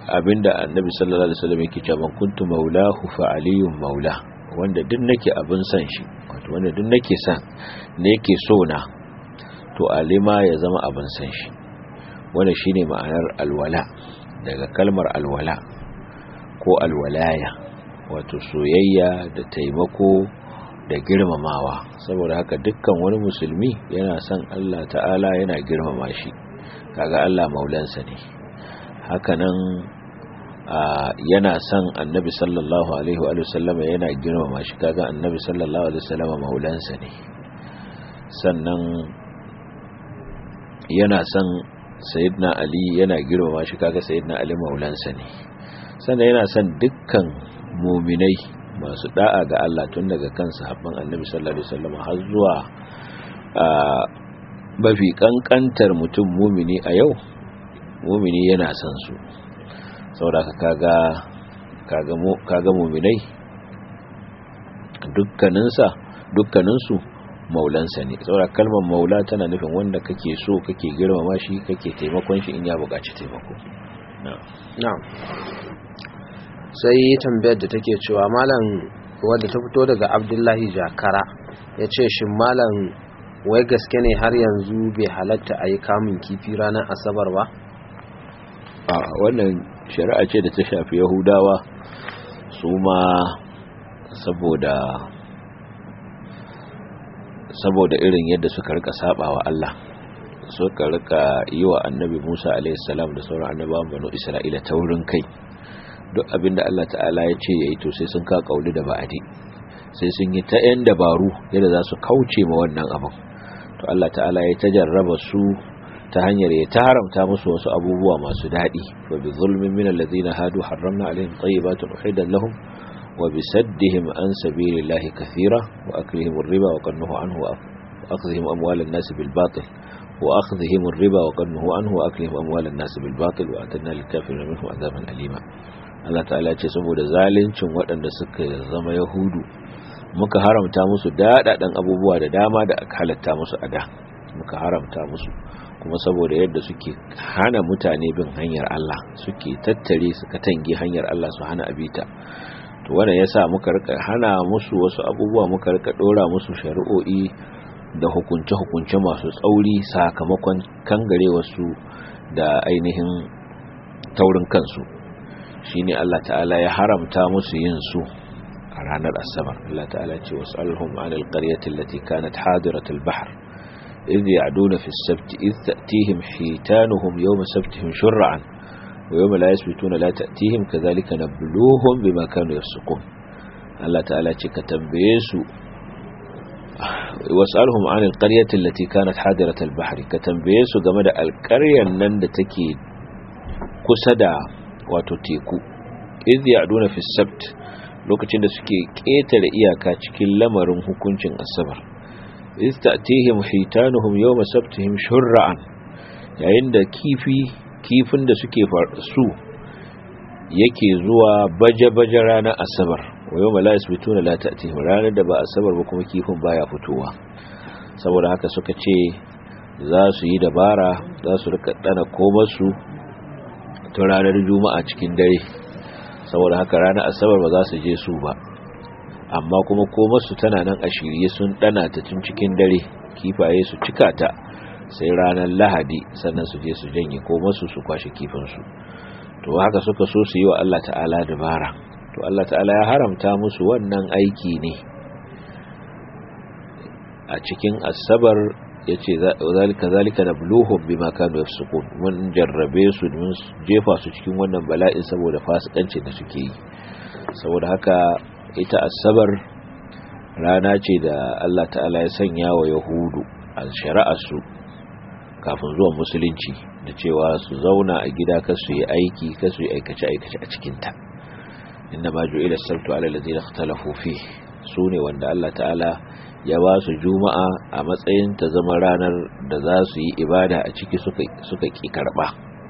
abinda annabi sallallahu alaihi wasallam yake cewa kuntu maulahu fa aliyun maula wanda duk nake abin san shi wato wanda duk nake san ne yake so na to alima ya zama abin san shi wannan shine ma'anar alwala daga kalmar alwala ko alwalaya wato soyayya da taimako da girmamawa saboda haka dukkan wani musulmi yana son Allah ta'ala yana girmama shi kaga Allah maulansa ne hakanan yana son annabi sallallahu alaihi wa sallam yana girmama shi kaga annabi sallallahu alaihi wa sallam maulansa ne sannan yana son sayyidina ali yana girmama shi kaga sayyidina ali maulansa ne sannan yana son dukkan muminai masu da'a ga Allah tun daga kan sahabban annabi sallallahu alaihi wasallam har zuwa mafi kankantar mutum mumini a yau mumini yana son su saboda kaga kaga kaga muminai dukkaninsa dukkaninsu maulansa ne saboda kalmar maula tana nufin wanda kake so kake girmama shi kake taimakon shi in ya buƙaci taimako na'am sai tambayar da take cewa malam wadda ta fito daga abdullahi jakara ya ce shi malam wai gaske ne har yanzu bai halatta a yi kamun kifi ranar asabar ba a wannan shari'a ce da ta shafi yahudawa su ma saboda saboda irin yadda suka rika saba wa Allah suka rika yi wa annabi Musa alaihi salam da sauran annabawan banu Isra'ila taurin kai duk abinda Allah ta'ala ya ce yayi to sai sun ka kauli da ba'adi sai sun yi ta yan dabaru yadda za su kauce ma wannan abin to Allah ta'ala ya tajarraba su ta hanyar ya ta haramta musu wasu abubuwa masu daɗi wa bi zulmin min alladhina hadu harramna alaihim tayyibatin uhidat lahum wa bi saddihim an sabilillahi kathira wa aklihim ar-riba wa qannuhu anhu wa akhdhihim amwalan nas bil batil wa akhdhihim ar-riba wa qannuhu anhu wa aklihim amwalan nas bil batil wa atanna lil kafirin minhum adhaban alima Allah ta'ala ce saboda zaluncin waɗanda suka zama yahudu muka haramta musu daɗaɗan abubuwa da dama da aka halatta musu a da muka haramta musu kuma saboda yadda suke hana mutane bin hanyar Allah suke tattare su katange hanyar Allah su hana abita to wannan yasa muka rika hana musu wasu abubuwa muka rika dora musu shari'o'i da hukunce hukunce masu tsauri sakamakon kangare wasu da ainihin taurin kansu shine Allah ta'ala ya haramta musu yin su a ranar asabar Allah ta'ala ce was'alhum 'anil qaryati allati kanat hadiratal bahr إذ يعدون في السبت إذ تأتيهم حيتانهم يوم سبتهم شرعا ويوم لا يسبتون لا تأتيهم كذلك نبلوهم بما كانوا يفسقون الله تعالى كتنبيسو واسألهم عن القرية التي كانت حاضرة البحر كتنبيسو جمد القرية نند تكي كسدا وتتيكو إذ يعدون في السبت lokacin da suke ƙetare iyaka cikin lamarin hukuncin asabar istatihim hitanuhum yawma sabtihim shur'an yayin da kifi kifin da suke su yake zuwa baje-baje ranar asabar wa yawma la yasbituna la ta'tihim ranar da ba asabar ba kuma kifin baya fitowa saboda haka suka ce za su yi dabara za su rika dana komar su tun ranar juma'a cikin dare saboda haka ranar asabar ba za su je su ba amma kuma komarsu tana nan a shirye sun dana ta tun cikin dare kifaye su cika ta sai ranar lahadi sannan su je su janye komarsu su kwashe kifinsu to haka suka so su yi wa Allah ta'ala dabara to Allah ta'ala ya haramta musu wannan aiki ne a cikin asabar ya ce zalika zalika na bluhun bi makanu ya mun jarrabe su mun jefa su cikin wannan bala'in saboda fasikanci da suke yi saboda haka ita asabar rana ce da Allah ta'ala ya sanya wa yahudu a shari'arsu kafin zuwan musulunci da cewa su zauna a gida ka su yi aiki ka su yi aikace-aikace a cikinta inda ma ju'ila sabtu ala ladina ikhtalafu fi su ne wanda Allah ta'ala ya ba su juma'a a matsayin ta zama ranar da za su yi ibada a ciki suka suka ki karba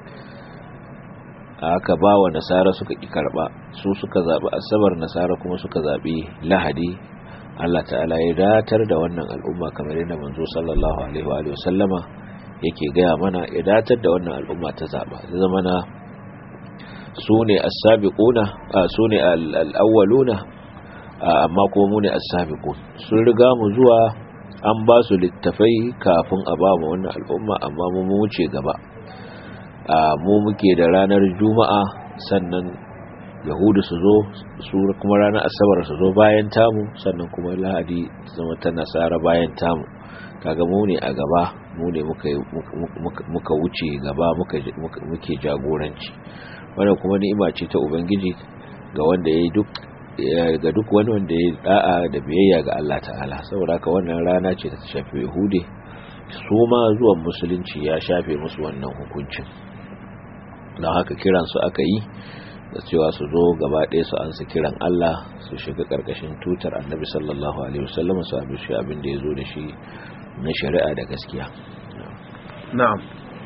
aka ba wa nasara suka ƙi karɓa su suka zaɓi asabar nasara kuma suka zaɓi lahadi Allah ta'ala ya datar da wannan al'umma kamar yadda manzo sallallahu alaihi wa sallama yake gaya mana ya datar da wannan al'umma ta zaɓa ya zama na su ne as-sabiquna su ne al-awwaluna amma kuma mu ne as-sabiqun sun riga mu zuwa an ba su littafai kafin a ba mu wannan al'umma amma mu mu wuce gaba mu muke da ranar juma'a sannan yahudu su zo su kuma ranar asabar su zo bayan tamu sannan kuma lahadi zama ta nasara bayan tamu kaga mu ne a gaba mu ne muka wuce gaba muke jagoranci wannan kuma ni'ima ce ta ubangiji ga wanda ya yi duk ga duk wani wanda ya da'a da biyayya ga Allah ta'ala saboda haka wannan rana ce ta shafe yahude su ma zuwan musulunci ya shafe musu wannan hukuncin don haka kiransu aka yi da cewa su zo gaba ɗaya su ansa kiran Allah su shiga ƙarƙashin tutar annabi sallallahu alaihi wasallam su abin shi abin da ya zo da shi na shari'a da gaskiya na'am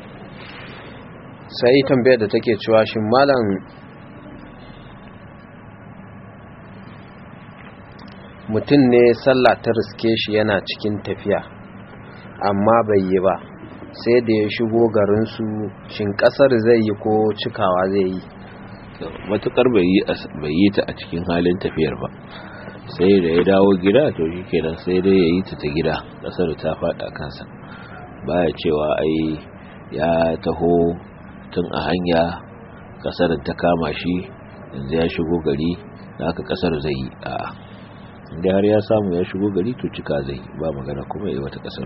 sai tambayar da take cewa shin malam mutum ne sallah ta riske shi yana cikin tafiya amma bai yi ba sai da ya shigo garinsu shin kasar zai yi ko cikawa zai yi matukar bai yi ta a cikin halin tafiyar ba sai da ya dawo gida to shi kenan sai dai ya yi ta ta gida kasar ta faɗa kansa baya cewa ai ya taho tun a hanya kasar ta kama shi yanzu ya shigo gari da aka kasar zai yi a inda har ya samu ya shigo gari to cika zai ba magana kuma yi wata kasar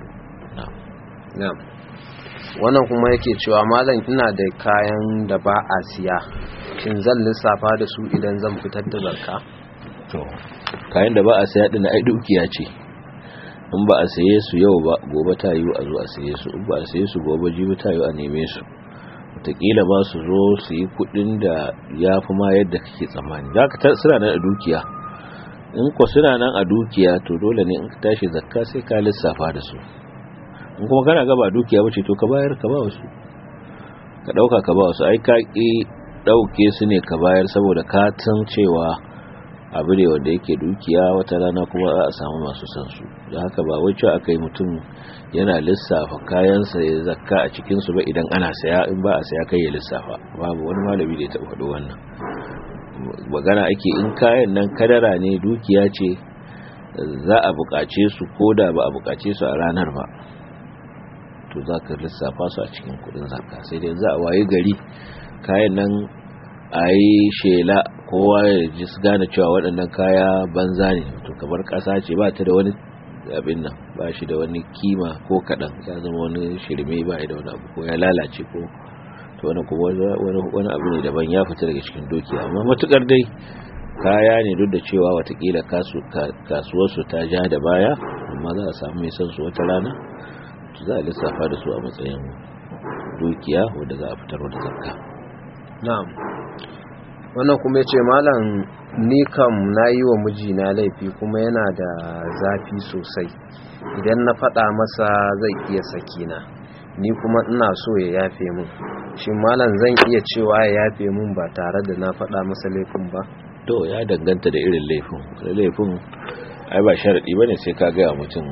na wannan kuma yake cewa malam ina da kayan da ba a siya shin zan lissafa da su idan zan fitar da zarka to kayan da ba a siya din ai dukiya ce in ba a saye su yau ba gobe ta yi a zo a saye su in ba a saye su gobe jibi ta yi a neme su wataƙila ba su zo su yi kuɗin da ya fi ma yadda kake tsammani za ka suna nan a dukiya in ko suna nan a dukiya to dole ne in ka tashi zakka sai ka lissafa da su in kuma kana gaba dukiya bace to ka bayar ka ba wasu ka dauka ka ba wasu ai ka ki dauke su ne ka bayar saboda ka san cewa abu ne wanda yake dukiya wata rana kuma za a samu masu san su da haka ba wai cewa akai mutum yana lissafa kayansa ya zakka a cikin su ba idan ana saya in ba a saya kai ya lissafa babu wani malami da ya taɓa faɗo wannan magana ake in kayan nan kadara ne dukiya ce za a buƙace su ko da ba a buƙace su a ranar ba to za ka lissafa su a cikin kudin zakka sai dai za a waye gari kayan nan a yi shela kowa ya ji su gane cewa waɗannan kaya banza ne to kamar ƙasa ce ba ta da wani abin nan ba shi da wani kima ko kaɗan ya zama wani shirme ba da wani abu ko ya lalace ko to wani kuma wani abu ne daban ya fita daga cikin doki amma matukar dai kaya ne duk da cewa watakila kasuwarsu ta ja da baya amma za a samu mai son su wata rana za a lissafa da su a matsayin dukiya wadda za a fitar da zakka na'am wannan kuma ya ce malam ni kam na yi wa mijina laifi kuma yana da zafi sosai idan na faɗa masa zai iya sakina ni kuma ina so ya yafe mun shi malam zan iya cewa ya yafe mun ba tare da na faɗa masa laifin ba to ya danganta da irin laifin laifin ai ba sharaɗi ba ne sai ka gaya mutum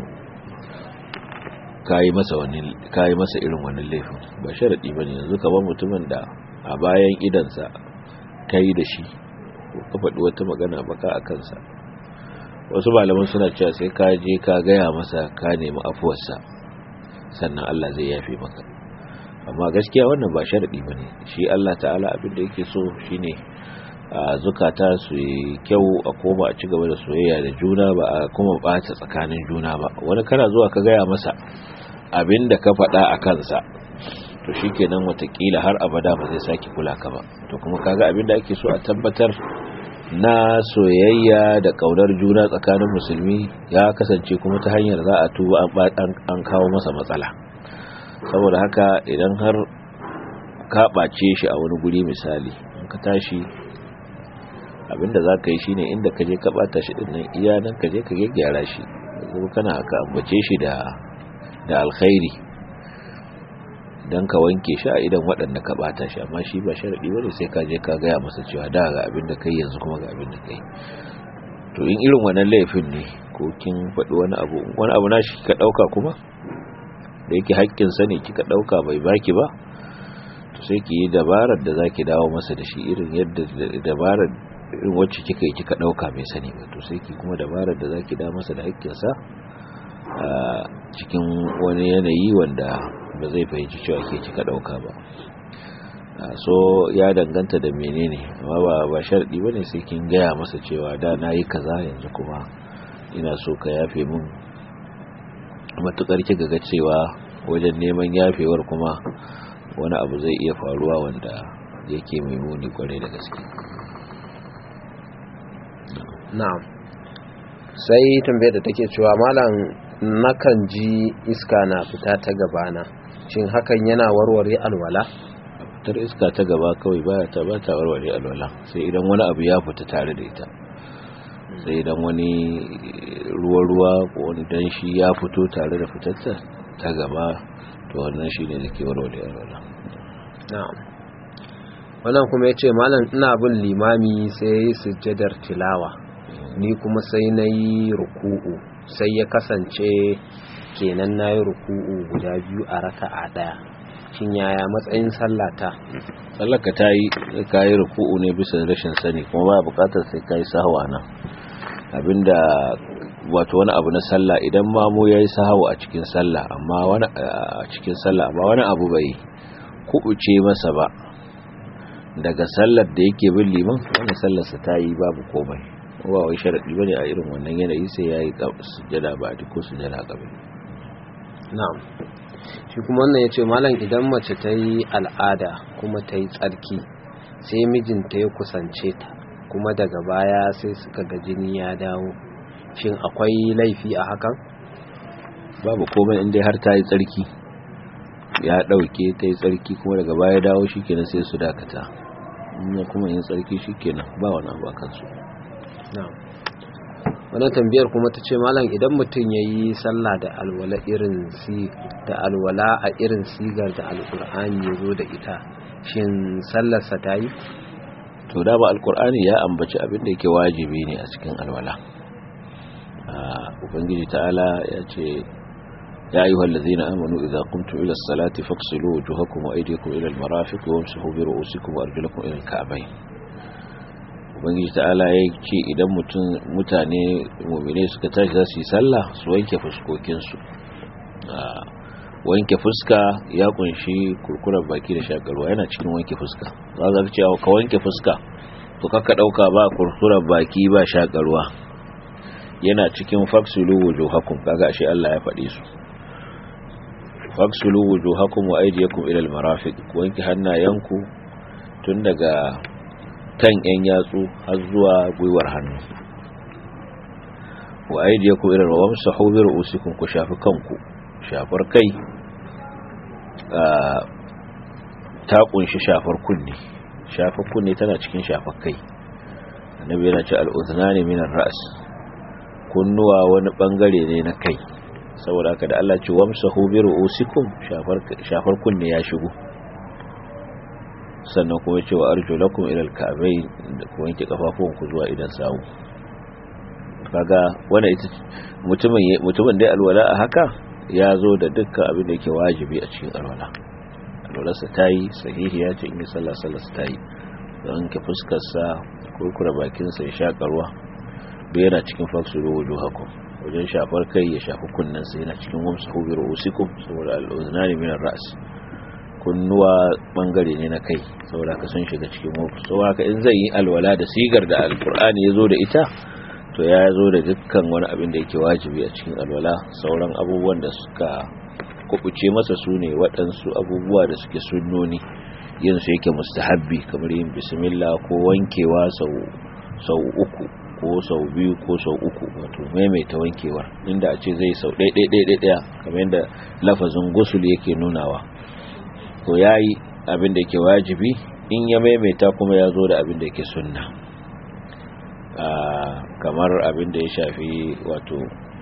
kayi masa wani kayi masa irin wannan laifin ba sharadi bane yanzu kamar mutumin da a bayan idansa kai da shi ko ka faɗi wata magana baka a kansa wasu malaman suna cewa sai ka je ka gaya masa ka nemi afuwarsa sannan Allah zai yafe maka amma gaskiya wannan ba sharadi bane shi Allah ta'ala abin da yake so shine a zukata su yi kyau a koma a ci gaba da soyayya da juna ba a kuma bata tsakanin juna ba wani kana zuwa ka gaya masa abin da ka faɗa a kansa to shikenan watakila har abada ba zai sake kula ka ba to kuma kaga abin da ake so a tabbatar na soyayya da kaunar juna tsakanin musulmi ya kasance kuma ta hanyar za a tuba an kawo masa matsala saboda haka idan har ka ɓace shi a wani guri misali in ka tashi abinda za ka yi shi ne inda ka je ka ɓata shi ɗinnan iya nan ka je ka gyaggyara shi kuma kana haka ambace shi da da alkhairi don ka wanke shi a idan waɗanda ka ɓata shi amma shi ba sharaɗi wani sai ka je ka gaya masa cewa da ga abin da kai yanzu kuma ga abin da kai to in irin wannan laifin ne ko kin faɗi wani abu wani abu na shi ka ɗauka kuma da yake haƙƙinsa ne kika ɗauka bai baki ba to sai ki yi dabarar da zaki dawo masa da shi irin yadda dabarar irin wacce kika yi kika dauka mai sani ba to sai ki kuma dabarar da zaki dawo masa da hakkinsa a cikin wani yanayi wanda ba zai fahimci cewa ke kika dauka ba so ya danganta da menene amma ba ba sharadi bane sai kin gaya masa cewa da nayi kaza yanzu kuma ina so ka yafe min matukar kiga ga cewa wajen neman yafewar kuma wani abu zai iya faruwa wanda yake mai muni kwarai da gaske na'am sai tambayar da take cewa malam nakan ji iska na fita ta gabana shin hakan yana warware alwala fitar iska ta gaba kawai baya ta ba ta warware alwala sai idan wani abu ya fita tare da ita sai idan wani ruwa-ruwa ko wani danshi ya fito tare da fitarta ta gaba to wannan shi ne da ke warware alwala na'am wannan kuma ya ce malam ina bin limami sai ya yi sujjadar tilawa ni kuma sai na yi ruku'u sai ya kasance kenan na yi ruku'u guda biyu a raka a ɗaya shin yaya matsayin sallata sallaka ta yi ka yi ruku'u ne bisa rashin sani kuma ba bukatar sai ka yi sahawa nan abinda wato wani abu na sallah idan mamu ya yi sahawa a cikin sallah amma wani a cikin sallah amma wani abu bai kubuce masa ba daga sallar da yake bin liman wani sallarsa ta yi babu komai ba wai sharaɗi bane a irin wannan yanayi sai ya yi sujjada ba a ko sujjada gabe na'am shi kuma wannan ya ce malam idan mace ta yi al'ada kuma ta yi tsarki sai mijinta ya kusance ta kuma daga baya sai suka ga jini ya dawo shin akwai laifi a hakan babu komai inda har ta yi tsarki ya ɗauke ta yi tsarki kuma daga baya dawo shi kenan sai su dakata in kuma yin tsarki shi kenan ba wani abu a kansu wannan tambayar kuma ta ce malam idan mutum ya yi sallah da alwala irin si da alwala a irin sigar da alkur'ani ya zo da ita shin sallarsa ta yi to da ba alkur'ani ya ambaci abin da yake wajibi ne a cikin alwala ubangiji ta'ala ya ce ya ayyuhal ladzina amanu idza qumtum ila as-salati faghsilu wujuhakum wa aydiyakum ila al-marafiq wamsahu bi ru'usikum wa arjulakum ila al-ka'bayn ubangiji ta'ala ya ce idan mutum mutane mu'mine suka tashi za su yi sallah su wanke fuskokinsu wanke fuska ya kunshi kurkurar baki da shakarwa yana cikin wanke fuska za ka ce ka wanke fuska to kaka dauka ba kurkurar baki ba shakarwa yana cikin faksulu wujuhakum kaga ashe Allah ya faɗi su faksulu wujuhakum wa aydiyakum ila al-marafiq wanke hannayenku tun daga kan yan yatsu har zuwa gwiwar hannu wa aydiyakum ila al-wamsahu bi ru'usikum ku shafi kanku shafar kai ta kunshi shafar kunne shafar kunne tana cikin shafar kai annabi yana ce al-udhnani min ar-ra's kunnuwa wani bangare ne na kai saboda haka da Allah ce wamsahu bi ru'usikum shafar shafar kunne ya shigo sannan kuma ya ce wa arjulakum ila al-ka'bayn da kuma yanke kafafuwan ku zuwa idan sawu kaga wanda ita mutumin mutumin da alwala a haka ya zo da dukkan abin da yake wajibi a cikin alwala alwalarsa ta yi sahihi ya ce in yi sallah sallarsa ta yi don ke fuskarsa kurkura bakinsa ya shaƙa ruwa duk yana cikin faksuru wajen haku wajen shafar kai ya shafi kunnensa yana cikin wamsa hubi ru'usikum saboda al'uznani min ras kunnuwa bangare ne na kai saboda ka sun shiga cikin wamsa saboda haka in zai yi alwala da sigar da alkur'ani ya zo da ita to ya zo da dukkan wani abin da yake wajibi a cikin alwala sauran abubuwan da suka kubuce masa su ne waɗansu abubuwa da suke sunnoni yin su yake mustahabbi kamar yin bismillah ko wankewa sau uku ko sau biyu ko sau uku wato maimaita wankewar inda a ce zai sau ɗaiɗaiɗaiɗaya kamar yadda lafazin gusul yake nunawa ko ya yi abin da yake wajibi in ya maimaita kuma ya zo da abin da yake sunna kamar abin da ya shafi wato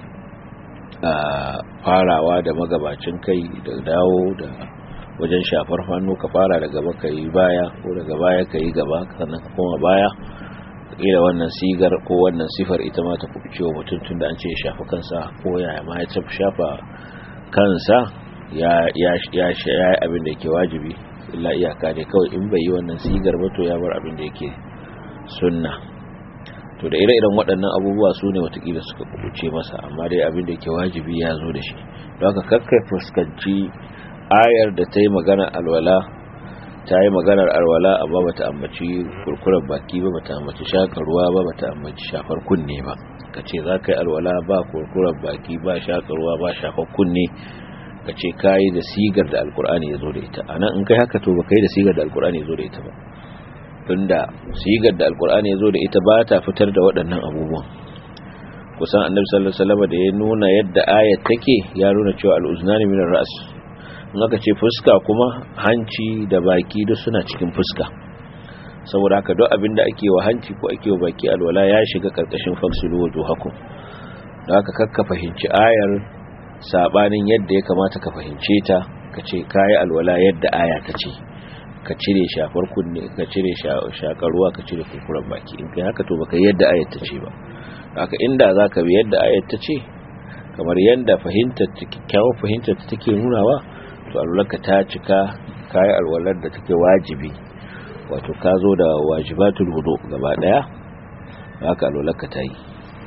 farawa da magabacin kai da dawo da wajen shafar hannu ka fara da gaba ka yi baya ko daga baya ka yi gaba sannan ka koma baya kila wannan sigar ko wannan sifar ita ma ta kuɓuce wa mutum tun da an ce ya shafa kansa ko ya ma ya shafa kansa ya yi abin da yake wajibi illa iyaka ne kawai in bai yi wannan sigar ba to ya bar abin da yake sunna to da ire-iren waɗannan abubuwa su ne watakila suka kubuce masa amma dai abin da yake wajibi ya zo da shi don haka kakkai fuskanci ayar da ta yi magana alwala ta yi maganar alwala amma bata ambaci kurkuren baki ba bata ambaci shakar ruwa ba bata ambaci shafar kunne ba ka ce za ka yi alwala ba kurkuren baki ba shakar ruwa ba shafar kunne ka ce ka yi da sigar da alkur'ani ya zo da ita a nan in kai haka to ba ka yi da sigar da alkur'ani ya zo da ita ba tunda sigar da alkur'ani ya zo da ita ba ta fitar da waɗannan abubuwan kusan annabi sallallahu alaihi wasallam da ya nuna yadda ayat take ya nuna cewa al-uznani min ar-ra's in aka ce fuska kuma hanci da baki duk suna cikin fuska saboda haka duk abin da ake wa hanci ko ake wa baki alwala ya shiga karkashin faksulu wujuhakum da haka kakka fahimci ayar sabanin yadda ya kamata ka fahimce ta ka ce kayi alwala yadda aya ta ce ka cire shafar kunne ka cire shakar ruwa ka cire kurkuren baki in kai haka to baka yadda ayat ta ce ba haka inda zaka bi yadda ayat ta ce kamar yadda fahimtar kyakkyawar fahimtar ta take nunawa to alwalarka ta cika kayi alwalar da take wajibi wato ka zo da wajibatul hudu gaba daya haka alwalarka ta yi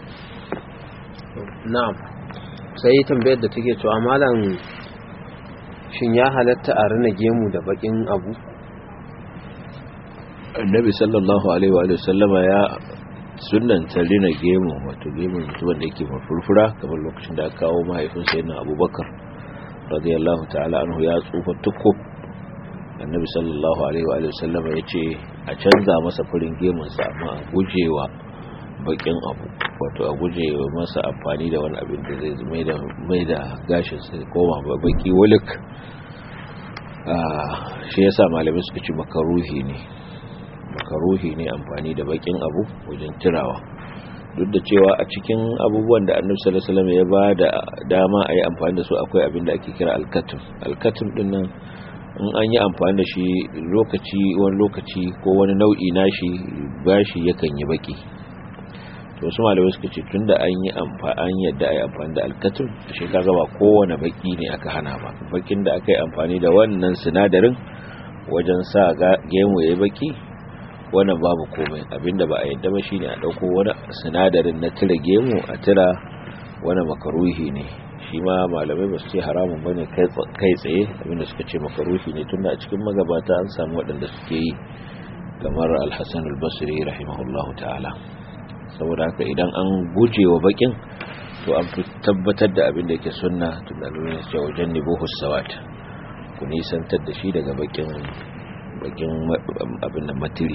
na'am sai tambayar da take cewa malam shin ya halatta a rina gemu da bakin abu annabi sallallahu alaihi wa sallama ya sunanta rina gemu wato gemu mutumin da yake mafurfura kamar lokacin da aka kawo mahaifinsa yana abubakar radiyallahu ta'ala anhu ya tsufa tukku annabi sallallahu alaihi wa sallama ya ce a canza masa farin gemunsa amma a gujewa bakin abu wato a gujewa masa amfani da wani abin da zai mai da gashin sai koma baki wulik shi yasa malamai suka ci makaruhi ne makaruhi ne amfani da bakin abu wajen tirawa duk da cewa a cikin abubuwan da annabi sallallahu alaihi wasallam ya ba da dama a yi amfani da su akwai abin da ake kira alkatum alkatum din nan in an yi amfani da shi lokaci wani lokaci ko wani nau'i nashi bashi yakan yi baki to su malamai suka ce tunda an yi amfani yadda a yi amfani da alkatum shi ka ba kowane baki ne aka hana ba bakin da aka yi amfani da wannan sinadarin wajen sa gemu ya yi baki wannan babu komai abinda ba a yadda ba shine a dauko wani sinadarin na tira gemu a tira wani makaruhi ne shi ma malamai ba su ce haramun bane kai tsaye abinda suka ce makaruhi ne tunda a cikin magabata an samu waɗanda suke yi kamar alhassan albasri rahimahullahu ta'ala saboda haka idan an guje wa bakin to an fi tabbatar da abin da yake sunna tun da lura cewa wajen nibuhu sawat ku nisantar da shi daga bakin bakin abin da matiri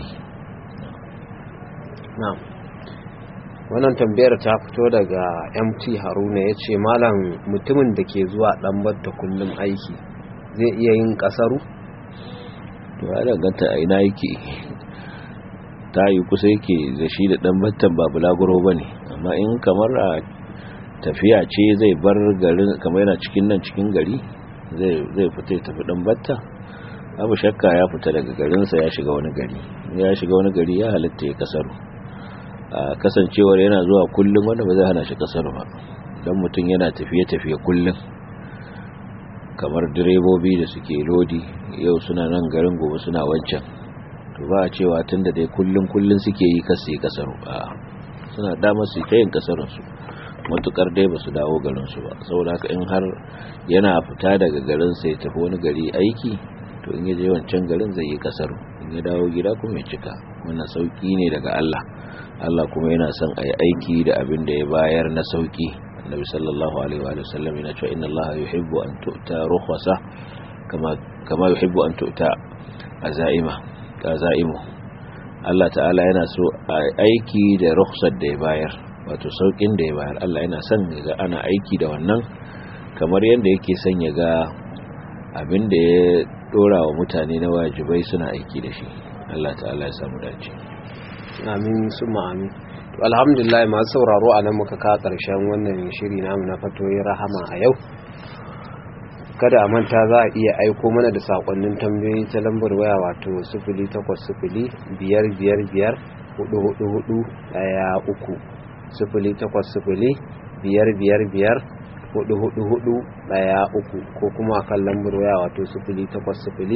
na'am wannan tambayar ta fito daga mt haruna ya ce malam mutumin da ke zuwa ɗanbar da kullum aiki zai iya yin ƙasaru? to ya danganta a ina yake ta yi kusa yake da shi da ɗanbattan ba bulaguro ba ne amma in kamar a tafiya ce zai bar garin kamar yana cikin nan cikin gari zai fita ya tafi ɗanbatta abu shakka ya fita daga garinsa ya shiga wani gari ya shiga wani gari ya halitta ya kasaru a kasancewar yana zuwa kullum wanda ba zai hana shi kasaru ba don mutum yana tafiye-tafiye kullum kamar direbobi da suke lodi yau suna nan garin gobe suna wancan to ba a cewa tun da dai kullum kullum suke yi kasu yi kasaru a suna damar su ta yin kasarunsu matukar dai ba su dawo garinsu ba saboda haka in har yana fita daga garinsa ya tafi wani gari aiki to in ya je wancan garin zai yi kasaru in ya dawo gida kuma ya cika wannan sauki ne daga Allah Allah kuma yana son a yi aiki da abin da ya bayar na sauki annabi sallallahu alaihi wa sallam yana cewa inna Allah yuhibbu an tu'ta rukhsa kama kama yuhibbu an tu'ta azaima azaimu Allah ta'ala yana so a aiki da rukhsar da ya bayar wato saukin da ya bayar Allah yana son ga ana aiki da wannan kamar yadda yake son ya ga abin da ya dora wa mutane na wajibai suna aiki da shi Allah ta'ala ya samu dace amin summa amin to alhamdulillah masu sauraro a nan muka ka karshen wannan shiri namu na fatoyin rahama a yau kada a manta za a iya aiko mana da sakonnin tambayoyi ta lambar waya wato 0805 biyar biyar biyar hudu hudu hudu daya uku sifili takwas sifili biyar biyar biyar hudu hudu hudu daya uku ko kuma kan lambar waya wato sifili takwas sifili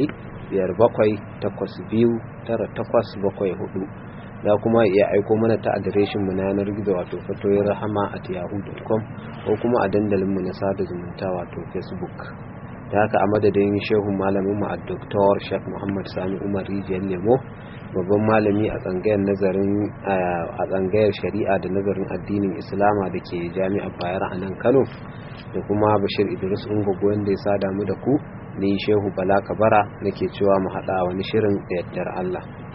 biyar bakwai takwas biyu tara takwas bakwai hudu za kuma iya aiko mana ta adireshin mu na yanar gizo wato fatoyin rahama at yahoo.com ko kuma a dandalin mu na sada zumunta wato facebook da haka a madadin shehu malamin mu a doktor shek muhammad sani umar rijiyar lemo babban malami a tsangayar nazarin a tsangayar shari'a da nazarin addinin islama da ke jami'ar bayar a nan kano da kuma bashir idris ungogo wanda ya sada mu da ku ni shehu bala kabara nake cewa mu haɗa wani shirin da yaddar allah